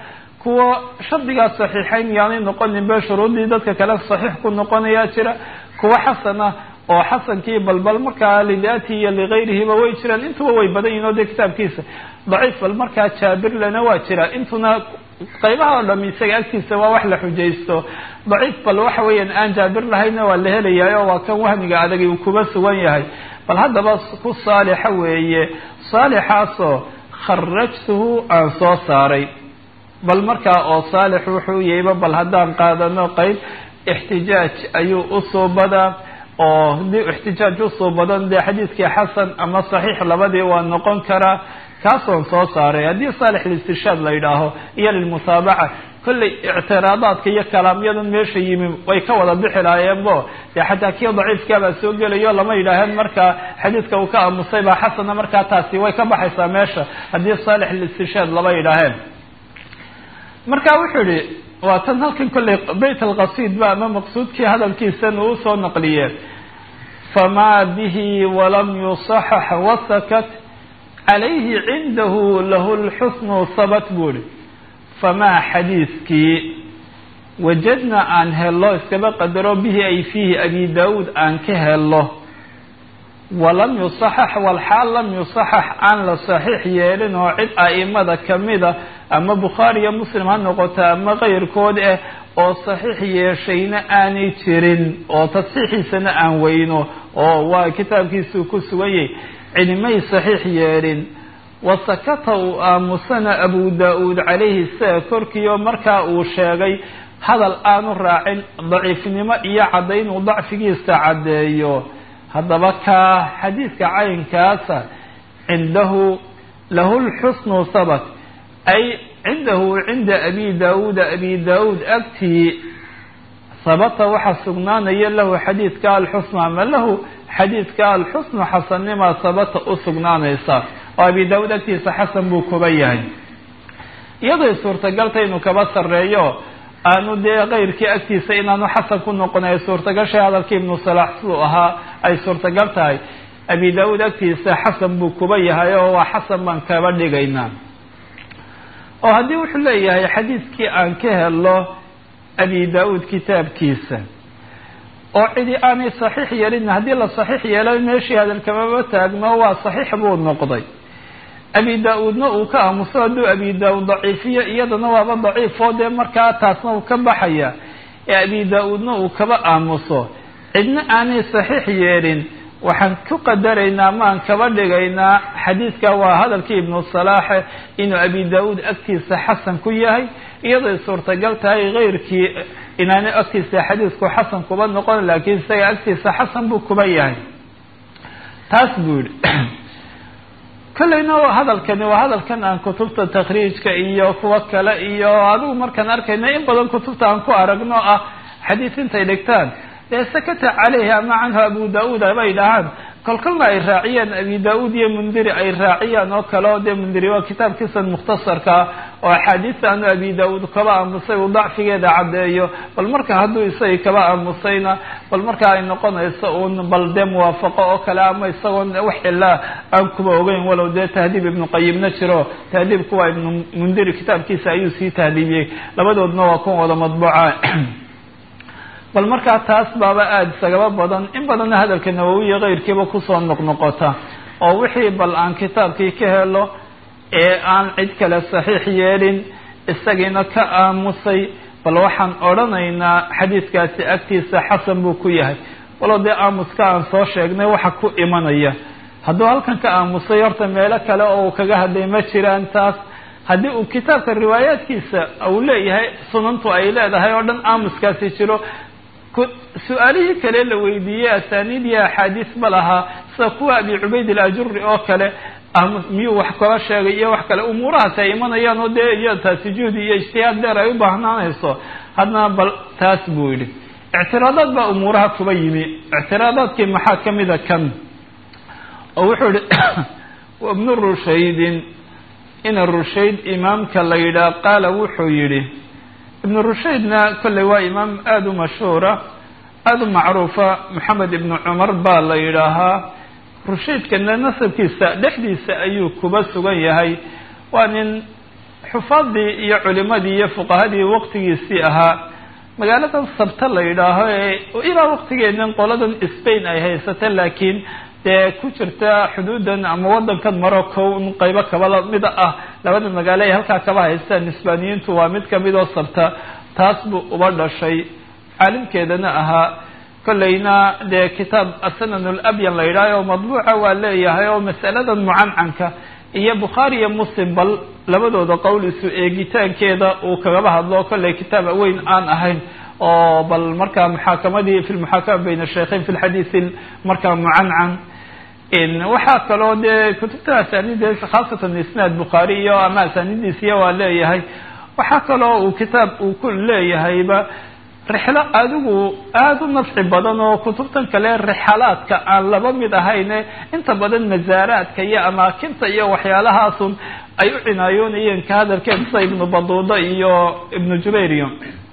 kuwa shardigaa saxiixayn yaanay noqonin be shuruuddii dadka kale saxiix ku noqonayaa jira kuwa xasana oo xasankii balbal markaa lidaatihi iyo ligayrihiba way jiraan intuba way badan yihin o dee kitaabkiisa daciif bal markaa jaabirlana waa jira intuna qaybaha oo dham isaga agtiisa waa wax la xujaysto daciif bal waxa weeyaan aan jaabir lahayna waa la helayahay oo waa kan wahmiga adagi uu kuba sugan yahay bal haddaba ku saalixa weeye saalixaasoo kharajtuhu aan soo saaray bal markaa oo saalix wuxuu yahayba bal haddaan qaadano qeyb ixtijaaj ayuu usoo badaa oo hadii ixtijaaj usoo badan dee xadiidkii xasan ama saxiix labadii waa noqon karaa kaasoon soo saaray haddii saalix listirshaad la yidhaaho iyo lilmutaabaca kollay ictiraadaadka iyo kalaamyadan meesha yimi way ka wada bixi lahaayeenbo dee xataa kii daciifkaabaa soo gelayo lama yidhaaheen markaa xadiidka uu ka aamusay baa xasana markaa taasi way ka baxaysaa meesha haddii saalix listirshaad lama yidhaaheen marka wuxuu yihi waa tan halkan kollay bayt alqasiid ba ama maqsuudkii hadalkiisan uu usoo naqliye famaa bihi walam yusaxax wasakat calayhi cindahu lahu lxusnu sabat buu ihi famaa xadiiskii wajadna aan helo iskaba qadaro bihi ay fiihi abi daawuud aan ka helo walam yusaxax walxaal lam yusaxax aan la saxiix yeelin oo cid a'imada kamida ama bukhaari iyo muslim ha noqoto ama keyrkood ah oo saxiix yeeshayna aanay jirin oo tasxiixiisana aan weyno oo waa kitaabkiisuu ku sugan yahay cidimay saxiix yeelin wasakata uu aamusana abu daa-uud calayhi sida korkiio markaa uu sheegay hadal aanu raacin daciifnimo iyo caddayn uu dacfigiisa caddeeyo haddaba kaa xadiidka caynkaasa cindahu lahu lxusnu sabat ay cindahu cinda abi daawuuda abi daawuud agtii sabata waxaa sugnaanaya lahu xadiidka alxusnu ama lahu xadiidka alxusnu xasannima sabata u sugnaanaysa oo abi daawuud agtiisa xasan buu kuba yahay iyadoy suurtagalta inuu kaba sarreeyo aanu dee keyrkii agtiisa inaanu xasan ku noqon ay suurtagashay hadalkii ibnu salaax siduu ahaa ay suurtagal tahay abi daawuud agtiisa xasan buu kuba yahay oo waa xasan baan kaba dhigaynaa oo haddii wuxuu leeyahay xadiidkii aan ka helo abi daa-uud kitaabkiisa oo cidi aanay saxiix yeelin haddii la saxiix yeelo meeshii hadalkamaba taagno waa saxiix buu noqday abi daa-uudna uu ka aamuso hadduu abi daa-uud daciifiyo iyadana waaba daciifoo dee markaa taasna uu ka baxaya ee abi daa-uudna uu kaba aamuso cidna aanay saxiix yeelin waxaan ku qadaraynaa maan kaba dhigaynaa xadiidka waa hadalkii ibnu salaaxe inuu abi daa-uud agtiisa xasan ku yahay iyaday suurtagal tahay keyrkii inaanay agtiisa xadiidku xasan kuba noqon laakiin isaga agtiisa xasan buu kuba yahay taas buu yihi kolleyna hadalkani waa hadalkan aan kutubta takhriijka iyo kuwa kale iyo adigu markaan arkayna in badan kutubta aan ku aragno ah xadiis intay dhigtaan dee sakata caleyhi ama canhu abu daa-uud abay dhahaan kolkolna ay raaciyaan abi daa-uud iyo mundiri ay raaciyaan oo kale oo dee mundiri waa kitaabkiisan mukhtasarkaa oo axaadiista aanu abi daa-uud kaba aamusay uu dacfigeeda caddeeyo bal marka hadduu isagii kaba aamusayna bal marka ay noqonayso uun bal dee muwaafaqo oo kale ama isagoon wax ilaa aan kuba ogeyn walow dee tahdiib ibnu qayimna jiro tahdiibku waa ibnu mundiri kitaabkiisa ayuu sii tahdiibiyey labadoodna waa kun wada madbuuca bal markaa taas baaba aada isagaba badan in badanna hadalka nawowiya keyrkiiba kusoo noqnoqota oo wixii bal aan kitaabkii ka helo ee aan cid kale saxiix yeelin isagiina ka aamusay bal waxaan odhanaynaa xadiidkaasi agtiisa xasan buu ku yahay walow dee aamuska aan soo sheegnay waxa ku imanaya hadduu halkan ka aamusay horta meelo kale oo uu kaga hadlay ma jiraan taas haddii uu kitaabka riwaayaadkiisa uu leeyahay sunantu ay leedahay oo dhan aamuskaasi jiro su-aalihii kale la weydiiyey asaaniid iyo axaadiis ma lahaa sida kuwa abi cubayd alajuri oo kale miyuu wax kala sheegay iyo wax kale umuurahaasi ay imanayaan oo dee iyo taasi juhdi iyo ijtihaad dheer ay u baahnaanayso haddana bal taas buu yidhi ictiraadaad baa umuuraha kuba yimi ictiraadaadkii maxaa kamida kan oo wuxuu yihi ibnu rushaydin ina rushayd imaamka la yidhaah qaala wuxuu yidhi ibnu rushaydna kolley waa imaam aada u mashhuura aada u macruufa maxamed ibnu cumar baa la yidhaahaa rushaydkana nasabkiisa dhexdiisa ayuu kuba sugan yahay waa nin xufaadii iyo culimadii iyo fuqahadii waqtigiisii ahaa magaaladan sabta la yidhaaho ee ilaa waqtigeedan qoladan spain ay haysata laakiin dee ku jirta xuduudan ama wadankan morocco un qaybo kaba mida ah labada magaalo ay halkaa kaba haystaan hisbaaniyiintu waa mid kamid oo sabta taas buu uba dhashay caalimkeedana ahaa kollayna dee kitaab asanan labyan la yidhaaho oo madbuuca waa leeyahay oo masaladan mucancanka iyo bukhaari iyo muslim bal labadooda qowl isu eegitaankeeda uu kagaba hadlo kollay kitaab weyn aan ahayn oo bal markaa muxaakamadii fi lmuxaakama bayna shaykhayn fi lxadiisi markaa mucancan waxaa kaloo dee kutubta asaanidees khaasatan isnaad bukhaari iyo ama asaanidiisiya waa leeyahay waxaa kaloo uu kitaab uu ku leeyahayba rixlo adigu aada u nafci badan oo kutubtan kale rixalaadka aan laba mid ahayne inta badan masaaraadka iyo amaakinta iyo waxyaalahaasun ay u cinaayoonayeen ka hadalkeed sida ibnu baduuda iyo ibnu jubayriyo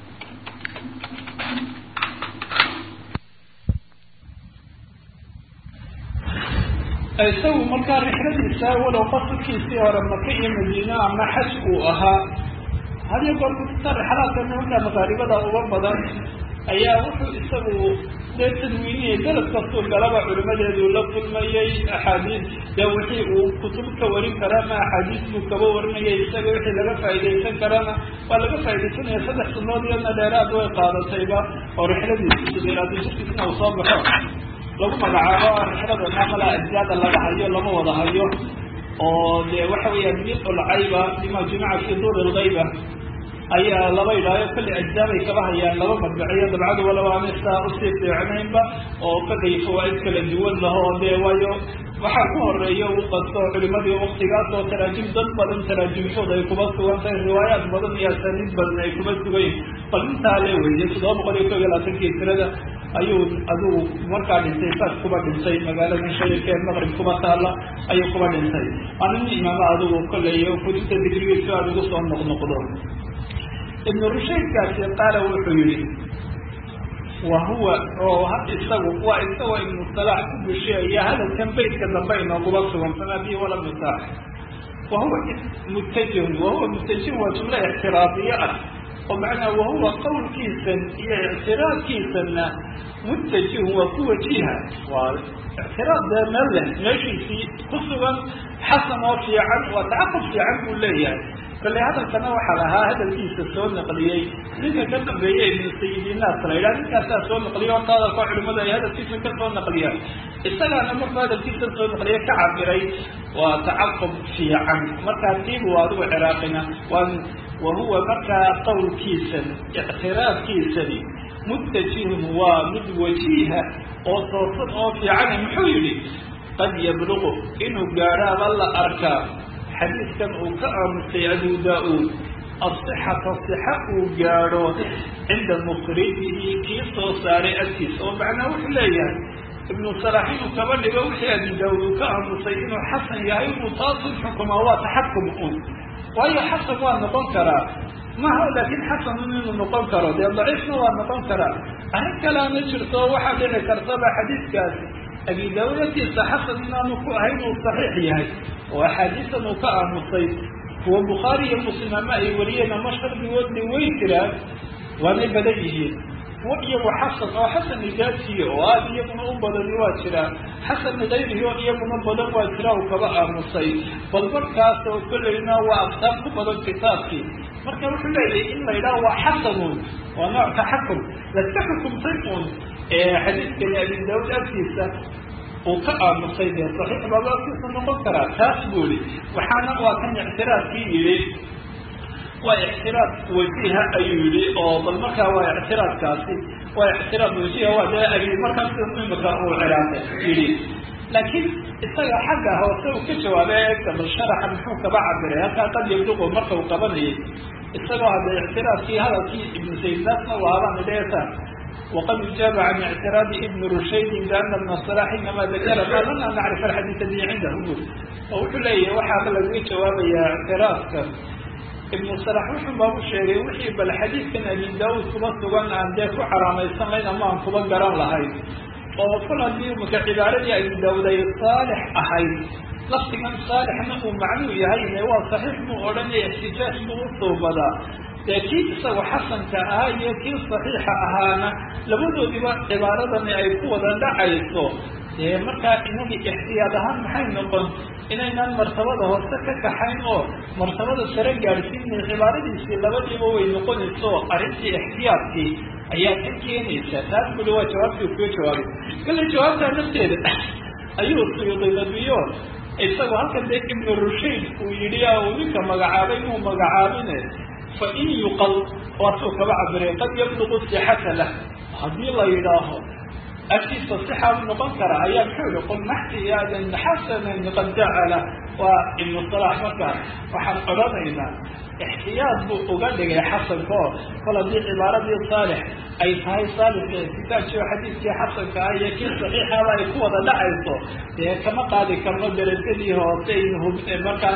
isagu markaa rixladiisa walow qasadkiisii hore maka iyo madiine ama xaj uu ahaa hadiyo goor kutubta rixlaadka nimanka maqaaribada uga badan ayaa wuxuu isagu dee tadwiiniyay dalad kastuu galaba culimadeedu la kulmayay axaadiis dee wixii uu kutub ka warin karaa ma axaadiis buu kaba warinayay isaga wixii laga faaidaysan karana waa laga faaidaysanaya saddex sunood iyadna dheeraad way qaadatayba oo rixladiisu sideeraad jirkiisna uu soo baxo lagu magacaabo rixlada maamala ajzaada laga hayo lama wada hayo oo de waxa weeyaan mil-ulcayba bima jumica fi duur lgayba ayaa laba idhaayo kollay ajzaabay kaba hayaan laba madbaciyo dabcadu walaba ana saa usii fiicnaynba oo kollay fawaaid kala duwan laho dee waayo waxaa ku horeeya u qasto culimadii waktigaas oo taraajim dad badan taraajimshooda ay kuba sugan tahay riwaayaat badan iyo asaniid badan ay kuba sugayin bal intaa le weyday toddoba boqol iyo ko iyo labaatankii tirada ayuu adigu markaa dhintay saas kuba dhintay magaalada shayirka ee maqrib kuba taala ayuu kuba dhintay waa nin imaamo adigu kollay kutubta digrigiisu aada ugu soo noqnoqdo ibnu rushaydkaasi qaala wuxuu yihi wa huwa oo isagu waa isagoo ibnu salaax ku busheeya hadalkan beytka dambe inooguba sugan sanadii wala misaax wa huwa mutajihun wahuwa mutajihun waa jumlo ictiraadiye ah oo macnaa wahuwa qowlkiisan iyo ictiraadkiisanna mutajihun waa ku wajiha waa ictiraad dee meel leh meeshiisii ku sugan xasan oo fiican waa tacaqub fiican buu leeyahay kale hadalkana waxaa lahaa hadalkiisa soo naqliyey ninka ka dambeeye ibnu sayidinaas la yidhaha ninkaasaa soo naqliyay horta hadalka culimadu ay hadalkiisa ka soo naqliyaan isagaana markuu hadalkiisa soo naqliye ka cabiray waa tacaqub fiican markaa tiibu adigu ciraaqina waa wahuwa markaa qowlkiisan ictiraafkiisani mutajihun waa mid wajiiha oo toosan oo fiicana muxuu yihi qad yabluqu inuu gaadhaaba la arkaa xadiidkan uu ka aamusay abu daa-uud asixata sixa uu gaadho cinda mukhrijihi kii soo saaray agtiisa oo macnaa wuxuu leeyahay ibnu salax inuu kaba dhigo wixii abu daa-uud uu ka aamusay inuu xasan yahay inuu taasun xukumaa waa taxakum un waayo xasan waa noqon karaa maha laakin xasanun inuu noqon karo dee daciifna waa noqon karaa arrin kaleana jirto waxaa dhici kartaba xadiidkaasi abi daa-uud agtiisa xasan inaanu ku ahayn uu saxiix yahay oo axaadiisan uu ka aamusay kuwa bukhaari iyo muslim ama ay wariyeen ama shardigoodna way jiraan waanay badan yihiin kuwa iyagu xasan oo xasan idaatiya oo aada iyaguna u badani waa jiraan xasan idayrihi oo iyaguna badan waa jira uu kaba aamusay bal markaas oo kolleyna waa aftaab ku badan kitaabkii marka wuxuu leeyahay in la yidhaha waa xasanun waa nooc taxakum laska xukumtay un xadiidkani abi daawud agtiisa uu ka aamusay dee saxiix baaba agtiisa noqon karaa taas buu i waxaana waa kan ictiraadkii yidhi waa ictiraad wajiha ayuu yihi oo bal markaa waa ictiraadkaasi waa ictiraad wajiha waa dee abi markaas imika uu ciraaqay yidhi laakiin isaga xagga hoose uu ka jawaabay eegta bal sharaxa muxuu kaba cabiray halkaa qad yabluqu marka uu qabanayay isagoo hadda ictiraadkii hadalkii ibnu saydnaasna waabaan idheesa wqad ujaaba can ictiraadi ibn rushaydin biana ibna صalax inama dakara ma lana nacrif alxadiida bi cindahu buri oo wuxuu leeyahay waxaaba lagaga jawaabayaa ictiraadka ibnu salax wuxuu baabu sheegay wixii bal xadiidkan abi daauud kuba sugan aan dee ku caraamaysanlayn ama aan kuba garan lahayn oo kol haddii maka cibaaradii abi daauud ay saalix ahayd lafdigan saalixna uu macnuu yahayne waa saxiix buu odhanaya ixtijaaj buu u suubadaa dee kii isagu xasanka ahaa iyo kii saxiixa ahaana labadoodiba cibaaradani ay ku wada dhacayso dee markaa inagii ixtiyaad ahaan maxay noqon inaynaan martabada hoose ka kaxayn oo martabada sare gaadhsiinay cibaaradiisii labadiiba way noqonayso arrintii ixtiyaadkii ayaa ka keenaysa taas kuli waa jawaabtii kuga jawaabay kale jawaabtaa nafteeda ayuu suyuudinadiyo isagu halkan dee ibnu rushayd uu yidhi uu ninka magacaabay inuu magacaabine fa in yuqal waasuu kaba cabiray qad yablugu sixata lah haddii la yidhaaho agtiisa sixaa u noqon kara ayaa muxuu yihi qul maxtiyaadan xasanan qad jacala waa ibnu salax markaa waxaan odhanaynaa ixtiyaad buu uga dhigay xasanka oo kol haddii cibaaradii saalix ay tahay saalix kitaabkii xadiidkii xasanka ah iyo kii saxiixaba ay ku wada dhacayso dee kama qaadi karno darajadii hoose markaa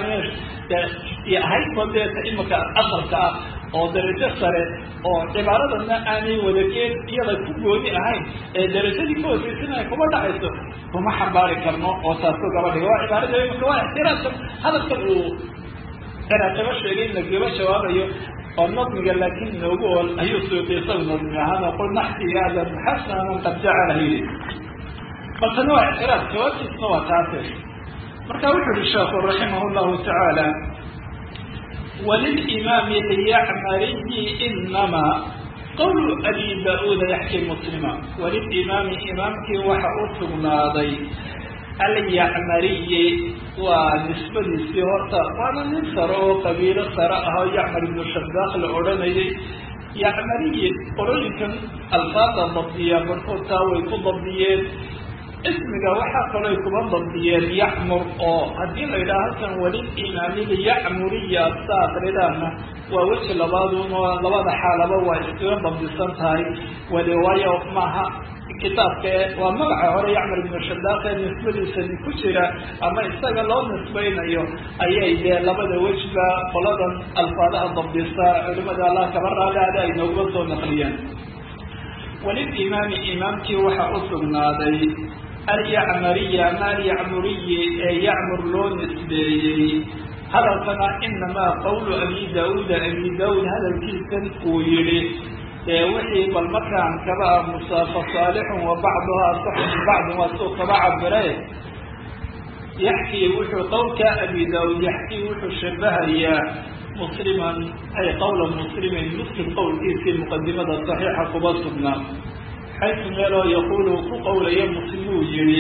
ahaydba deeta imika asalka ah oo darajo sare oo cibaaradana aanay wadakeen iyada ku gooni ahayn ee darajadii ka hooseysan ay kuma dhacayso kuma xambaari karno oo taasu gaba dhiga waa cibaarada imika waa ixtiraamka hadalka uu ciraaqaba sheegay in lagaba jawaabayo oo nadmiga laakiin inoogu ool ayuu suuqi isagu nadmi ahaan qul naxtiyaadan xasanan qad jacala yidhi baltana waa ictiraaf jawaabtiisna waa taase marka wuxuu yihi sheekhu raximah llahu tacaala walilimaami liyacmariyi inama qawlu abi da-uuda yaxki muslima walilimaami imaamkii waxa u sugnaaday alyacmariyi waa nisbadiisii horta waana nin sare oo qabiilo sare ah oo yacmar ibnu shadaaq la odhanayay yacmariyi qolooyinkan alfaada dabdiya barkoodtaa way ku dabdiyeen ismiga waxaa kalooy kuma dabdiyeen yacmur oo haddii la yidhaha halkan walil imaamili yacmuriya sa akridaana waa weji labaadun oo labada xaalaba waa iskaga dabdisan tahay wali waayo maaha kitaabka waa magaca hore yacmar ibnu shadaaq ee nisbadiisani ku jira ama isaga loo nisbaynayo ayay dee labada wejba qoladan alfaadaha dabdisa culimada allah kaba raaliada ay nooguma soo naqliyeen walilimaami imaamkii waxa u sugnaaday alyacmariya ama alyacmuriyi ee yacmur loo nisbeeyey hadalkana inamaa qawlu abi daauuda abi daauud hadalkiisan uu yihi wixii bal markaan kaba aamusa fasaalixun wa bacduha asaxu min bacdin waa suu kaba cabire yaxkii wuxuu qowlka abi daauud yaxkii wuxuu shabahayaa musliman ay qawla muslimin muslim qowlkiisii muqadimada saxiixa kuba sugnaa xaysu meeloo yaquulu ku qowlaya muslimuu yihi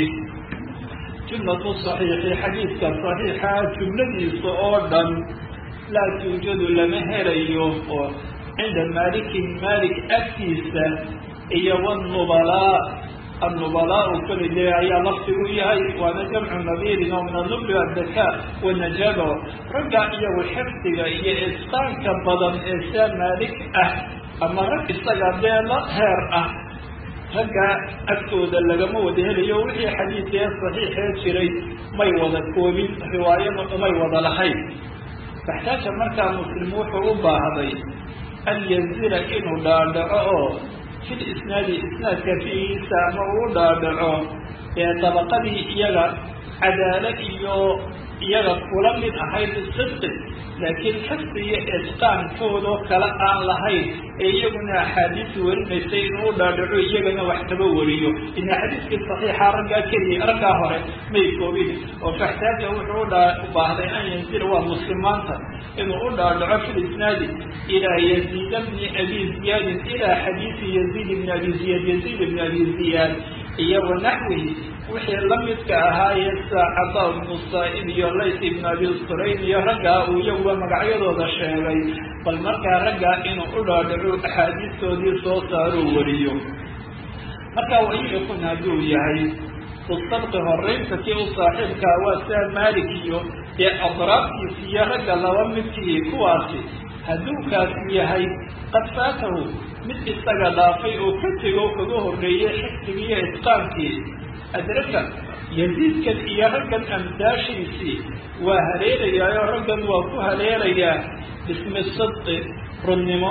jumlatu saxiixi xadiidka saxiixa jumladiisa oo dhan laa tuujadu lama helayo oo cinda malikin malik agtiisa iyo wnubalaa annubalaau kelide ayaa laftigu yahay waana jamcu nabiirin oo min anubli adaka wanajaabo ragga iyagu xifdiga iyo isqaanka badan ee saa maalik ah ama rag isaga dee la heer ah ragga agtooda lagama wada helayo wixii xadiidee saxiixee jiray may wada koobin riwaayada umay wada lahayn baxtaaja markaa muslim wuxuu u baahday an yanzila inuu dhaadhaco oo fil isnaadi isnaadka fiigiisa ama uu dhaadhaco ee dabaqadii iyaga cadaalo iyo iyaga kula mid ahayd sidqi laakiin xifdi iyo isqaankoodoo kale aan lahayn ee iyaguna axaadiis warinaysay inuu dhaadhaco iyagana wax kaba wariyo in xadiiskii saxiixa raggaa keliya raggaa hore may koobin oo faxtaaja wuxuu u baahday an yanzila waa muslimaanta inuu u dhaadhaco fi lisnaadi ilaa yaziid bni abi ziyaadin ilaa xadiisi yaziid ibni abi ziyaad yaziid ibni abi ziyaad iyo wanaxwihi wixii lamidka ahaayee saacada ibnu saa-ib iyo lays ibnu abi surayn iyo raggaa uu iyaguba magacyadooda sheegay bal markaa raggaa inuu u dhaadhaco axaadiistoodii soo saaruu wariyo marka waiyakun hadduu yahay usabqi horeynta kii u saaxiibkaa waa saa maalik iyo ee adraabtiisi iyo ragga laba midkii kuwaasi hadduu kaasi yahay qad faatahu mid isaga dhaafay oo ka tego kaga horreeyey xifdigiiyo isqaankii adraka yaziidkan iyo raggan amdaashiisii waa haleelayaayoo raggan waa ku haleelayaa bismi sidqi runnimo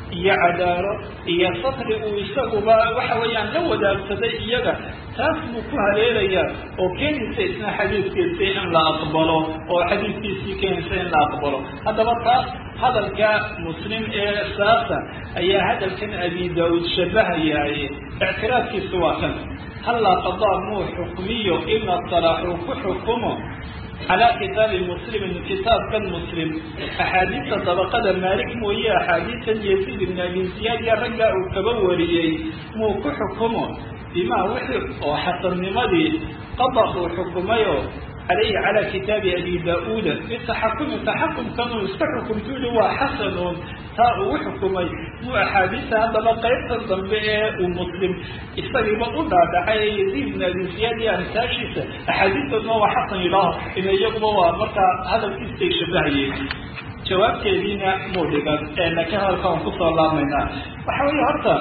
iyo cadaalo iyo satri uu isaguba waxa weeyaan la wadaagsaday iyaga taas buu ku haleelayaa oo keenaysa isna xadiidkiisa in la aqbalo oo xadiidkiisii keenaysa in la aqbalo haddaba taas hadalka muslim ee saasa ayaa hadalkan abi daauud shabahayaaye ictiraadkiisu waa kan hallaa qadaa muu xukmiyo ina salaaxuu ku xukumo calaa kitaabi muslimin kitaabkan muslim axaadiista dabaqada maalik mooye axaadiistan yaziid ibn abi ziyaad iyo raggaa uu kaba wariyey muu ku xukumo bimaa wixii oo xasannimadii qada uu xukumayo calayhi calaa kitaabi abi da-uuda bitaxakumi taxakumkanuu iska xukumtuuli waa xasanuun taa uu xukumay muu axaadiista haddaba qaybta dambe ee uu muslim isagiiba u dhaadhacay ee yaziid ibn abi ziyaad iyo amsaashiisa axaadiistoodna waa xasan ilaaho ina iyaguba waa markaa hadalkiisay shabahayeen jawaabteediina muu dhigan ee laakiin hadalka aan kusoo laabmaynaa waxa weeye horta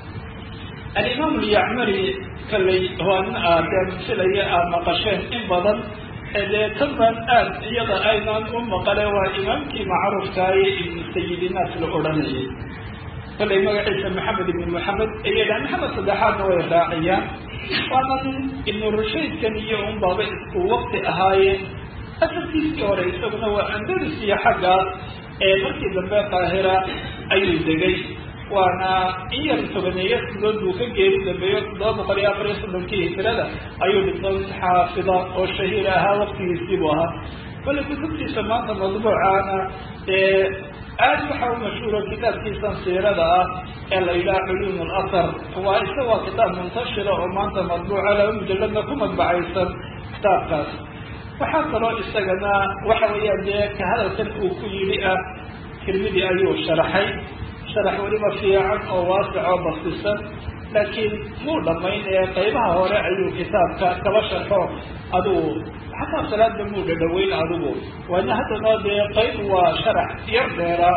alimaam lyacmari kalay hoan aadee filaya aada maqasheen in badan dee tan baan aad iyada aynaan u maqale waa imaamkii macruufkaaye ibnu sayidinaas la odhanayay kalay magaciisa maxamed ibni moxamed ayadha maxamed saddexaadna way raaciyaan waanan ibnu rushaydkan iyo unbaaba isku waqti ahaayeen asalkiisii hore isaguna waa andalus iyo xaggaas ee markii dambe qaahira ayuu degay waana in yar tobaneeya sidood buu ka geeri dambeeyo toddoba boqol iyo afar iyo soddonkii hijrada ayuu dhintay xaafida oo shahiir ahaa waqtigiisii buu ahaa kole kutubtiisa maanta madbuucaana ee aad waxa u mashhuuro kitaabkiisan siirada ah ee la yidhaha culuum lasar waa isa waa kitaab muntashira oo maanta madbuuca laba mujalladna ku madbacaysan kitaabkaas waxaa kaloo isagana waxa weeyaan dee ka hadalkan uu ku yidhi ah tirmidi ayuu sharaxay sharax weliba fiican oo waasic oo basisan laakiin muu dhamayn ee qaybaha hore ayuu kitaabka kaba sharxo adugu xataa salaadba muu dhadhaweyn adigu waana haddana dee qayb waa sharax yar dheeraa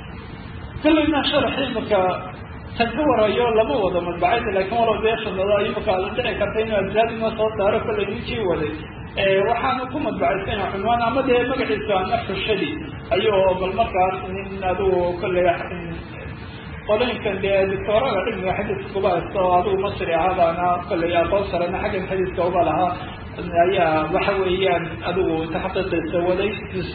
kalayna sharaxii marka tan ka warayo lama wado madbacayda laakiin walow dee shanado imaka la dhici karta inuu ajraadima soo saaro kalay ninkii waday waxaana ku madbacaysana cunwaan ama dee magaciisa nafxushadi ayuu bal markaas nin adigu kolley qolooyinkan dee doctoorada cilmiga xadiiska kuba haysta oo adigu masri ahabaana kolley aqoon sarena xaggan xadiiska uba lahaa ayaa waxa weeyaan adigu taxqiiqiisa waday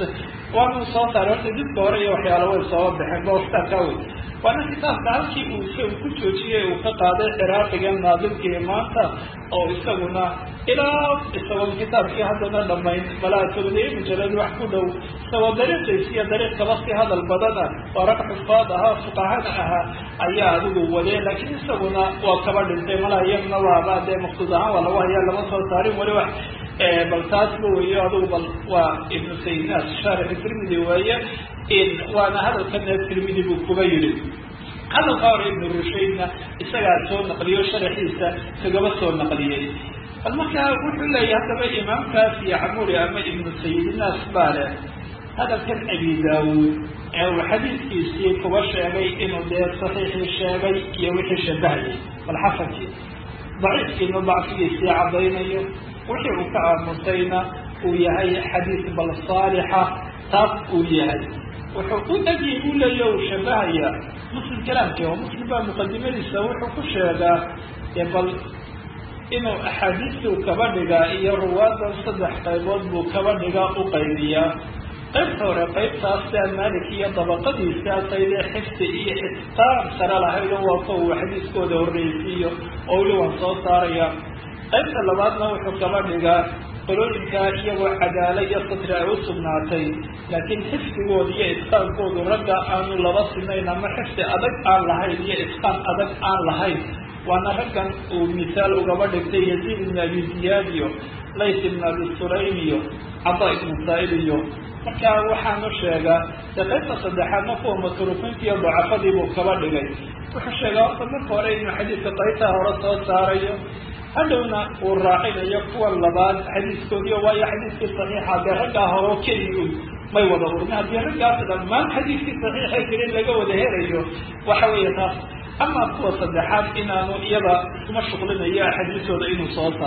waanu soo saaray horta dibka hore iyo waxyaala way soo baxeen ba kitaabkaa wey waana kitaabka halkii uu isagu ku joojiyey uu ka qaaday ciraaqiga naadilkii maanta oo isaguna ilaa isagoo kitaabkii haddana dhamayn balaa tobaniye mujalad wax ku dhow isagoo dariiqiis iyo dariiq kaba si hadal badana oo rag xufaad ahaa fuqahana ahaa ayaa adigu wadee laakiin isaguna waa kaba dhintay malaa iyaguna waaba dee maqsuud ahaan waa lagu hayaa lama soo saarin weli wax bal taasba weeyo adigu bal waa ibnu sayidnaas shaarixi tirmidi weeye waana hadalkana tirmidi buu kuba yidhi hadalka hore ibnu rushaydna isagaa soo naqliyo sharaxiisa kagaba soo naqliyey bal markaa wuxuu leeyahy haddaba imaamkaas iyo camuri ama ibnu sayidinaas baa leh hadalkan abi daawuud ee uu xadiidkiisii kuba sheegay inuu dee saxiixii sheegay iyo wixii shabahayay bal xasankii daciifkiina dacfigiisii caddaynayo wixii uu ka aamusayna uu yahay xadiis bal saalixa taas uu yahay wuxuu u dagi u leeya uu shabahayaa muslim kalaamkii oo muslim baa muqadimadiisa wuxuu ku sheegaa bal inuu axaadiistuu kaba dhigaa iyo ruwaadan saddex qaybood buu kaba dhigaa u qaybiyaa qaybta hore qaybtaas sia malik iyo dabaqadiisaasayde xifdi iyo itqaan sare lahayd oo waa kuwa uu xadiiskooda horreysiiyo oo weli waan soo saaraya qaybta labaadna wuxuu kaba dhigaa qolooyinkaa iyagoo cadaala iyo satri ay u sugnaatay laakiin xifdigooda iyo itqaankoodu ragga aanu laba sinayn ama xifdi adag aan lahayn iyo itqaan adag aan lahayn waana raggan uu misaal ugaba dhigtay yaziid ibn abi ziyaad iyo lays ibn abi sulaym iyo cada ibnu saail iyo marka waxaanu sheegaa dee qaybta saddexaadna kuwa matruufiinta iyo dacafadii buu kaba dhigay wuxuu sheegaa horta marka hore inuu xadiidka qaybtaa hore soo saarayo hadhowna uu raacinayo kuwa labaad xadiiskoodiyo waayo xadiiskii saxiixa dee raggaa horo keligu may wada urmi haddii raggaas dhammaan xadiiskii saxiixa jirin laga wada helayo waxa weeye taas ama kuwa saddexaad inaanu iyada iskuma shuqlinayo axaadiistooda inuu soo saaro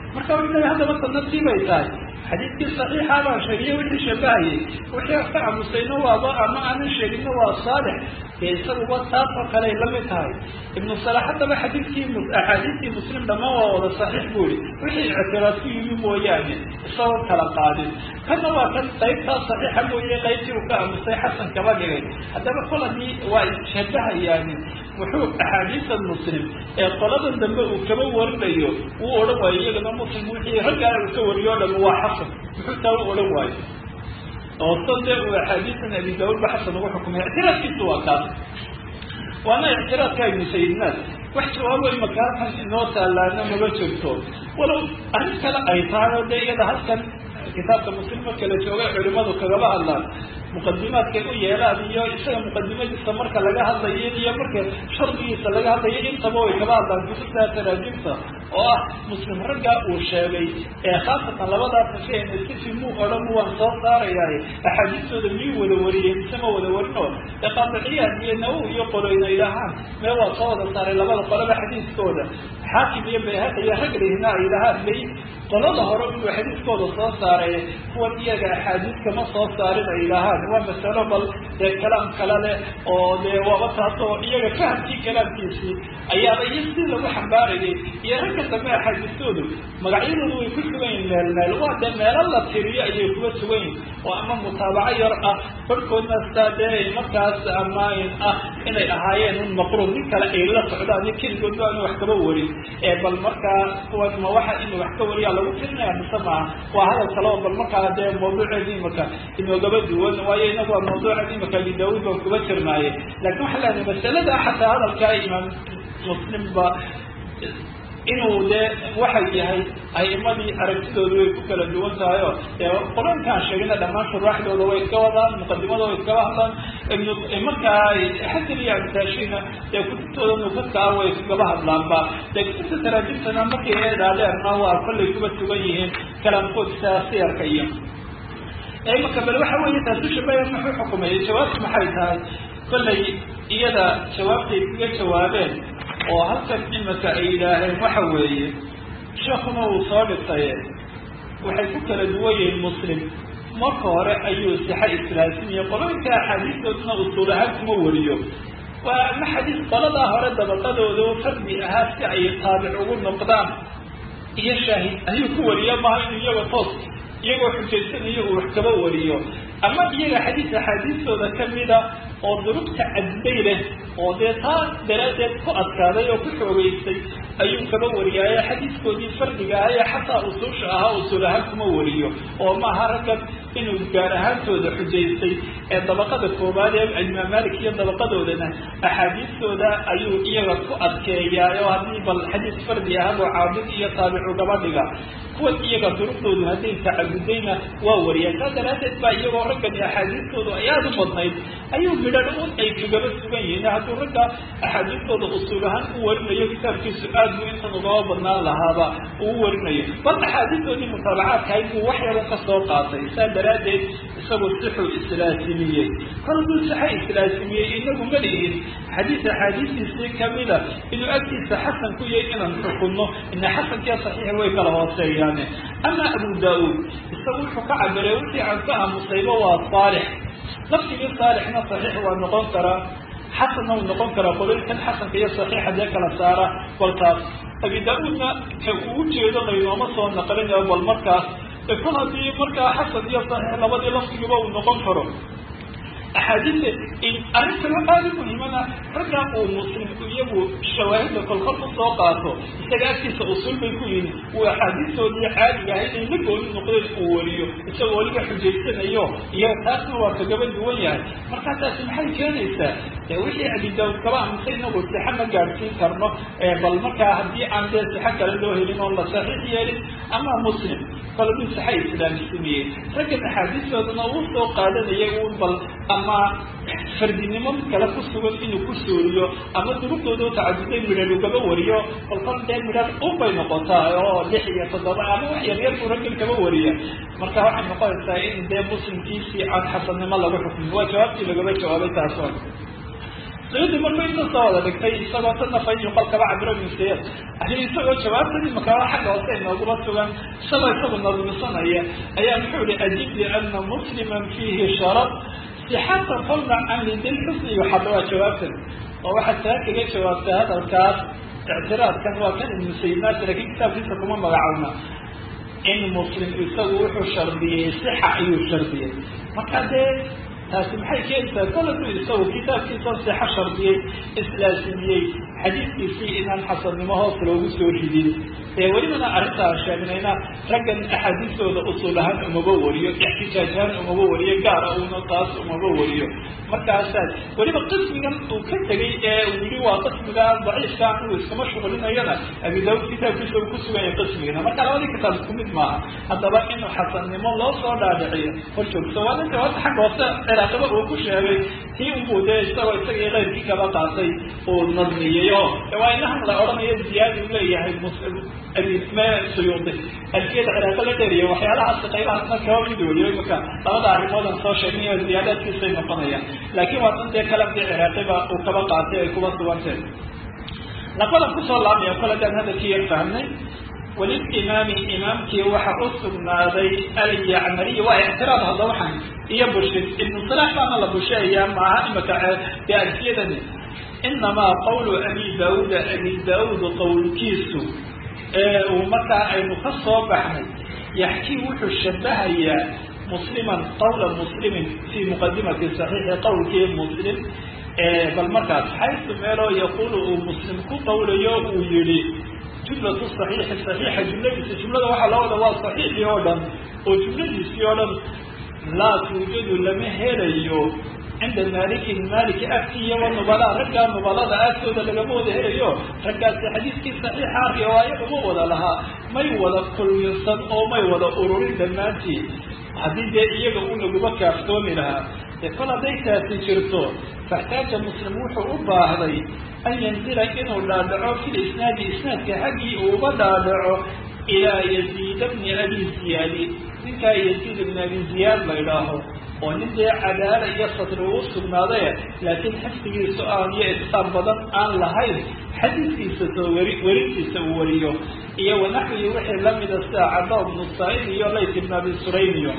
marka wuxuu haddaba sanadkii bay tahay xadiidkii saxiixa baan sheegiyo wixii shabahayay wixii ka aamusayna waaba ama aanan sheeginna waa saalix dee isaguba taas oo kale ay lamid tahay ibnu salax haddaba xadiidkii axaadiistii muslim dhammaan waa wada saxiix buu yihi wixii ictiraad ku yimi mooyaane isagoo kala qaadin kana waa kan qaybtaas saxiixa mooye qaybtii uu ka aamusay xasan kaba dhigay haddaba kol haddii waa shabahayaani wuxuu axaadiisa muslim ee qoladan dambe uu kaba warinayo uu odhan waayo iyagana muslim wixii raggaa uu ka wariyo o dham waa xasan muxuu taa u odhan waayo oo sade uu axaadiisan abi daauud ba xasan ugu xukumay ictiraadkiisu waa kaas waana ictiraadka ibnu sayidnaas wax jawaabo imaka halkan inoo taalaana maba jirto walow arrin kale ay tahay oo dee iyada halkan kitaabka muslim marka la joogay culimadu kagaba hadlaan muqadimaadkay u yeelaan iyo isaga muqadimadiisa marka laga hadlayo iyo marka shardigiisa laga hadlayo intaba way kaba hadlaan kutubta taraajimta oo ah muslim raggaa uu sheegay ee khaasatan labadaa safeen sifi muu odhan waan soo saarayaay axaadiistooda miyuu wada wariyey mise ma wada warino ee qaadiciyaad iyo nawow iyo qoloyna idhahaan mee waa soo wada saaray labada qolaba xadiiskooda xaakim iyo bayhaqi iyo raglihina ay idhahaan may qolada hore inuu xadiiskooda soo saaray kuwan iyaga axaadiis kama soo saarin ay idhahaan waa masalo bal dee kalaam kale leh oo dee waaba taas oo iyaga fahamkii kalaamkiisii ayaaba iyo si lagu xambaarayay iyo ragka dambe axaadiistoodu magacyadoodu way ku sugan yihin meel meel waa dee meelo la tiriyo ayay kuga sugan yihin oo ama mutaabaco yar ah barhkoodna saa dee markaas amaain ah inay ahaayeen un maqruub nin kale ay la socdaan iyo keligoodba aanu wax kaba warin ee bal markaa kuwan ma waxa inuu wax ka wariyaa lagu tirinaya mise maaha waa hadal kale oo bal markaa dee mawduuceedi imaka inoogaba duwan waayo inagu waa mawduuceedi imaka abi daauud baan kuba tirnaaye laakin waxaa leedahay masalada xataa hadalkaa imaam muslim ba inuu dee waxay yahay a'imadii aragtidoodu way ku kala duwan tahay o dee qur-aankaan sheegina dhammaan shuraaxdooda way iska wadaan muqadimada way iskaba hadlaan ibnu markaa xasan iyo abtaashina dee kutubtooda nukadkaa way iskaba hadlaanba dee kutubta taraajimtana markay eedaadeerna waa kollay kuba sugan yihiin kalaamkoodsa siyarka iyo imaka bal waxa weeye taasu shabaya muxuu xukumayay jawaabtu maxay tahay kollay iyada jawaabtay kaga jawaabeen oo halkan imika ay yidhaaheen waxa weeye sheekuna uu soo dhisaye waxay ku kala duwan yihiin muslim marka hore ayuu sixa islaasimiye qoloyinka axaadiistooduna usuul ahaan kuma wariyo waa ama xadiis qoladaa hore dabaqadooda oo fardi ahaa si ay taabic ugu noqdaan iyo shaahid ayuu ku wariya maha inuu iyaga toos iyagoo xujaysanayo uu wax kaba wariyo ama iyaga xadiis axaadiistooda kamida oo durugta cadday leh oo dee taa daraaddeed ku adkaaday oo ku xoogeystay ayuu kaba wariyaaye xadiiskoodii fardiga ah ee xataa usuusha ahaa usuul ahaan kuma wariyo oo maaha raggan inuu gaar ahaantooda xujaystay ee dabaqada koobaad ee imaam malik iyo dabaqadoodana axaadiistooda ayuu iyaga ku adkeeyaa oo haddii bal xadiis fardi ahagoo caabid iyo taabicu gabadhiga kuwan iyaga durugdoodu hadday tacabudayna waa wariyaan saa daraaddeed baa iyagoo raggani axaadiistoodu ay aada u badnayd ayuu midhan un ay kagaba sugan yihiin hadduu ragga axaadiistooda usuul ahaan u warinayo kitaabkiisu aad buu intan ugaba badnaan lahaaba uu warinayo bal axaadiistoodii mutaabacaadkahay buu wax yaro ka soo qaatay saa daraaddeed isagoo sixuu islaasimiyey kol hadduu sixa islaasimiyey inagu ma lihin xadiis axaadiistiisii kamida inuu agtiisa xasan ku yahay inaan xukunno ina xasankiya saxiixa way kala hooseeyaane ama abu daa-uud isagu wuxuu ka cabiray wixii aan ka aamusayba waa saalix laftigii saalixna saxiix waa noqon karaa xasanna uu noqon karaa qoloyinkan xasanka iyo saxiixa dee kala saara balkaas abi daa-uudna ka uu jeedo laynooma soo naqlinayo bal markaas kol haddii markaa xasan iyo saxiix labadii laftigiiba uu noqon karo axaadiista arrin kalo aada u muhiimana raggaa uu muslimku iyagu shawaahidda kolkol u soo qaato isaga agtiisa usul bay ku yihin uu axaadiistoodii caadiga ahayd ay la gooni noqdeen uu wariyo isagoo weliba xujaysanayo iyo taasna waa kagaba duwan yahay markaa taasi maxay keenaysaa de wixii abi daawud kaba aamusay inagu sixa ma gaadhsiin karno bal markaa haddii aan dee sixo kale loo helin oon la saxiix yeelin ama muslim koladu sixa islaamsimiyey raggan axaadiistoodana uu soo qaadanayay uun bal ama fardinimo mid kale ku sugan inuu ku sooriyo ama durugdooda oo tacaduday midhan ugaba wariyo kolkol dee midhan unbay noqotaa oo lix iyo toddoba ama wax yaryar buu raggan kaba wariya marka waxay noqonaysaa in dee muslimkiisii aan xasannimo lagu xukmin waa jawaabtii lagaba jawaabay taasoo sayidi markuu inta soo wada dhigtay isagoo tanafa yuqal kaba cabiro miseya ay isagoo jawaabtadii makala xagga hoose inooguma sugan isagoo isagu nadmisanaya ayaa muxuu ihi ajib liana musliman fiihi sharab sixata falna can lidilxusni yuxad waa jawaabtan oo waxaad taa kaga jawaabtay hadalkaas ictiraadkan waa kan ibnu sayidnaas lakiin kitaabkiisa kuma magacaabna in muslim isagu wuxuu shardiyey sixa ayuu shardiyey marka dee taasi maxay keenaysaa koladu isagu kitaabkiisa sixa shardiyey islaasimiyey xadiidkiisii inaan xasannimo hoos loogu soo ridin ee welibana arrintaa sheegnayna raggan axaadiistooda usul ahaan umaba wariyo ixtijaaj ahaan umaba wariyo gaara uuna taas umaba wariyo markaasaas weliba qismigan uu ka tegay ee uu yihi waa qismiga daciifka uu iskama shuqlinayana abi daawud kitaabkiisa uu ku suganya qismigana marka labadii kitaab isku mid maaha haddaba inuu xasannimo loo soo dhaadhiciyo hor joogso waa ninka horta xagga hoose ciraaqiba uu ku sheegay tii unbuu dee isagoo isagii keyrkii kaba qaatay uu nadmiyey oo waa inahan la odhanayo ziyaadi uu leeyahay suyuudi alfiyada ciraaqo la dheeriya waxyaalahaas qaybahaasna kaba mid weliyo imaka labada arrimoodan soo sheegnayo ziyaadaadkiisay noqonayaan laakiin waa dan dee kalamkii ciraaqiba uu kaba qaatay ay kuba suganteen naqadan kusoo laabmaya kole daan hadalkii yar fahmnay waliimaami imaamkii waxa u sugnaaday alyacmariy waa ictiraad hadda waxaan iyo bushid ibnu salaax baana la busheeyaa maaha imaka dee alfiyadani inamaa qawlu abi daauuda abi daauud qowlkiisu ee uu markaa aynu ka soo baxnay yaxkii wuxuu shabahayaa musliman qawla muslimin fii muqadimati saxiixi qowlkii muslim bal markaas xaysu meeloo yaquulu uu muslim ku qawlayo uu yihi jumlatu saxiixi saxiixa jumladiisa jumlada waxaa loo wada waa saxiixii oo dhan oo jumladiisii oo dhan laa tuujadu lama helayo cinda maalikin maaliki agtiiyo wa nubalaa raggaa nubalada agtooda lagama wada helayo raggaasi xadiidkii saxiixa riwaayo uma wada lahaa may wada kulminsan oo may wada ururin dhammaantii haddii dee iyaga u laguma kaaftoomi lahaa dee kol hadday taasi jirto faxtaaja muslim wuxuu u baahday an yanzila inuu dhaadhaco fi lisnaadi isnaadka xaggii uu uga dhaadhaco ilaa yaziid bni abi ziyaadi ninkaa yaziid bni abi ziyaad la idhaaho oo nin dee cadaala iyo sadri uu sugnaaday laakiin xifdigiisu aan iyo itqaan badan aan lahayn xadiidkiisa soo weri werintiisa uu wariyo iyo wanaxwii wixii lamida sida cada bnu saaid iyo layt ibn abi suraymiyo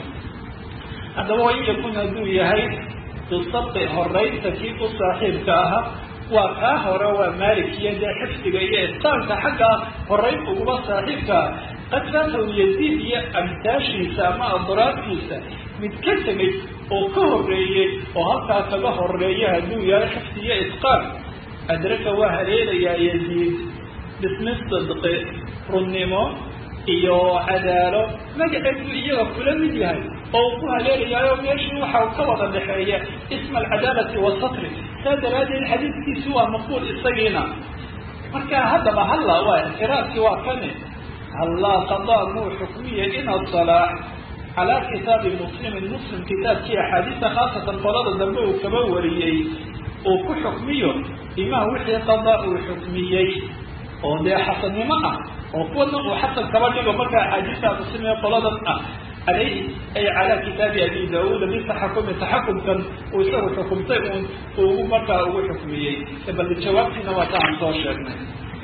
haddaba wain yakun hadduu yahay bisabqi horeynta kii u saaxiibka ahaa waa kaa hore waa maalik iyo dee xifdiga iyo itqaanka xagga horeyn uguba saaxiibkaa qad faatahu yaziid iyo amtaashiisa ama adraabtiisa mid ka tegay oo ka horeeyey oo halkaa kaga horeeya hadduu yahay xifdi iyo itqaan adraka waa haleelayaa yaziid bismi sidqi runnimo iyo cadaalo magaceedu iyaga kula mid yahay oo uu ku haleelayaayo meeshii waxa ka wada dhexeeya isma alcadaalati wasatri saa daraaddeed xadiidkiisi waa maqbuul isagiina marka haddaba halla waa ictiraadkii waa kani hallaa qadaa muu xukmiya ina salaax calaa kitaabi muslimin muslim kitaabkii axaadiista khaasatan qolada dambe uu kaba wariyey uu ku xukmiyo imaa wixii qadaa uu xukmiyey oo dee xasannimo ah oo kuwana uu xasan kaba dhigo marka axaadiista muslim ee qoladan ah alayhi ay calaa kitaabi abi daauuda bitaxakumi taxakumkan uu isagu xukumtay uun ugu markaa ugu xukmiyey bal jawaabtiina waa taan soo sheegnay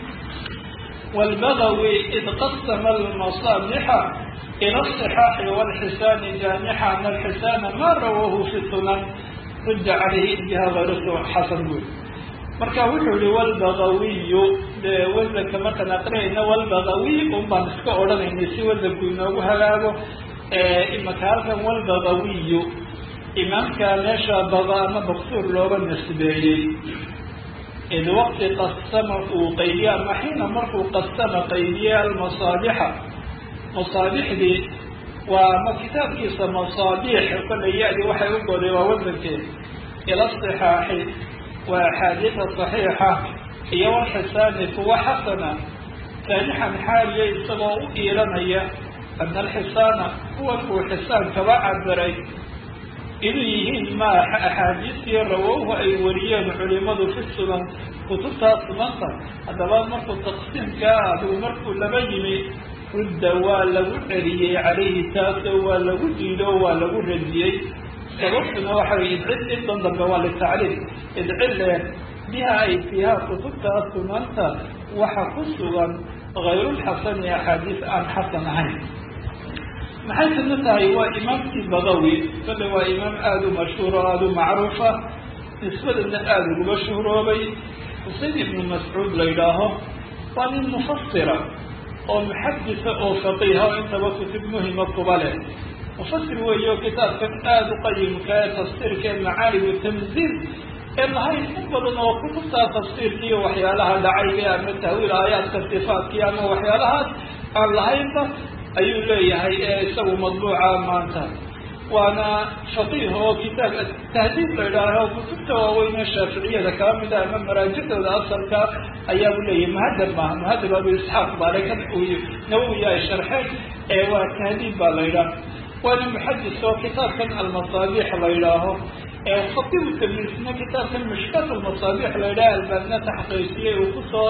wlbagawi id qasama almasaabixa ila asixaaxi walxisaani jaamixa ana alxisaana ma rawahu fi sunan rudda calayhi intihaa hayrusu xasan buul marka wuxuu yihi walbagawiyu dee wasanka markaan aqrinayna walbagawiy un baan iska odhanaynay si wasanku inoogu hagaago imaka halkan walbagawiyu imaamka meesha baga ama maksuur looga nasbeeyey id waqti qasama uu qaybiye ama xiina markuu qasama qaybiye almasaabixa masaabixdii waa ma kitaabkiisa masaabiix kollay ya-di waxay u goday waa wasankeed ila sixaaxi waa axaadiida saxiixa iyo walxisaani kuwa xasana saanixan xaaliya isagoo u iilanaya ana alxisaana kuwan uu xisaan kaba cabiray inuu yihiin ma axaadiistii rawowhu ay wariyeen culimadu fi sunan kutubtaa sunanta haddaba markuu taqsiimkaa adigu markuu laba yimi rudda waa lagu celiyey calayhi taasoo waa lagu diido waa lagu radiyey sababtuna waxa wey idcid intan dambe waa litacliil idcille biha ay fiiha kutubtaa sunanta waxa ku sugan hayrulxasani axaadiis aan xasan ahayn maxay tana tahay waa imaamkii badawi kale waa imaam aada u mashhuur oo aada u macruufa nisbadana aada uguba shuhroobay xusein ibnu mascuud la yidhaaho waa nin mufasira oo muxadisa oo faqiiha oo intaba kutub muhima kuba leh mufasir weeyo kitaabkan aada u qayimka ee tafsiirka ee macaalimu tamziil ee lahayn in badan oo kutubtaa tafsiirkii iyo waxyaalaha dhacayga ama tahwiil aayaadka sifaadkii ama waxyaalahaas aan lahaynba ayuu leeyahay ee isagu madbuuca maanta waana faqiih oo kitaab tahdiid la idhaaho kutubta waaweyne shaaficiyada kala mid a ama maraajicdooda asalka ayaa u leeyahay muhadab maaha muhadab abu isxaaq baale kan nawowi ay sharxeen ee waa tahdiid baa la yidhaah waana muxadis oo kitaabkan almasaabiix la yidhaaho khatibu tamliisna kitaabkan mishkaat almasaabiix la yidhaha albaabna taxqiijiyey uu kusoo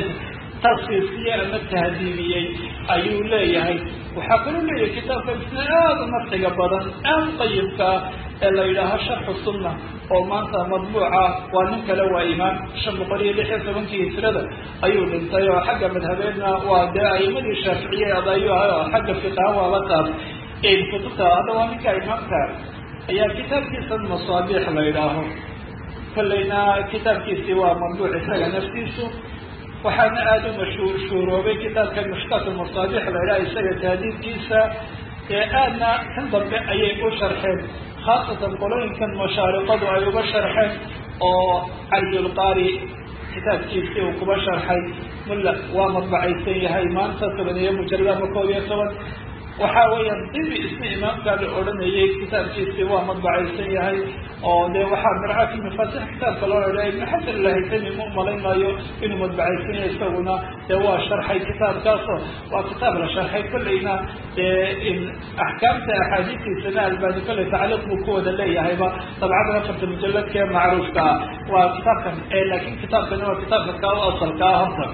tarsiisiyey ama tahdiibiyey ayuu leeyahay waxaa kaloo leeyahay kitaabkan isna aada nafciga badan aada qayibkaa ee la yidhaaho sharxu sunna oo maanta madbuuca waa nin kale waa imaam shan boqol iyo lix iyo tobankii hijrada ayuu dhintay oo xagga madhabeedna waa dee aimadii shaaficiyeed ayuu ahay oo xagga fiqaha waaba taas kutubta hadda waa ninka imaamka ayaa kitaabkiisan masaabiix la yidhaaho kollayna kitaabkiisii waa madbuuc isaga naftiisu waxaana aada u mashhuur shuuroobay kitaabka mushkaat masaabiix la yidhaha isaga taadiidkiisa ee aadna kan dambe ayay u sharxeen khaasatan qolooyinkan mashaariqadu ay uga sharxeen oo caliyulqaari kitaabkiisii uu kuba sharxay mulla waa madbacaysan yahay maanta toban iyo mujalad ama koob iyo toban waxa weeyaan dibi isna imaamkaa la odhanayay kitaabkiisii waa madbacaysan yahay oo dee waxaa mircaati mafaatix kitaabka loo odhaya ibnu xasan lahaytami ma umalayn maayo inuu madbacaysan yahay isaguna dee waa sharxay kitaabkaaso waa kitaab la sharxay kollayna dee axkaamta axaadiistiisana albaani kolley tacliiq buu ku wada leeyahayba dabcada afarta mujaladkee macruufka ah waa kitaabkan laakin kitaabkani waa kitaabka kaa u asalka ah horta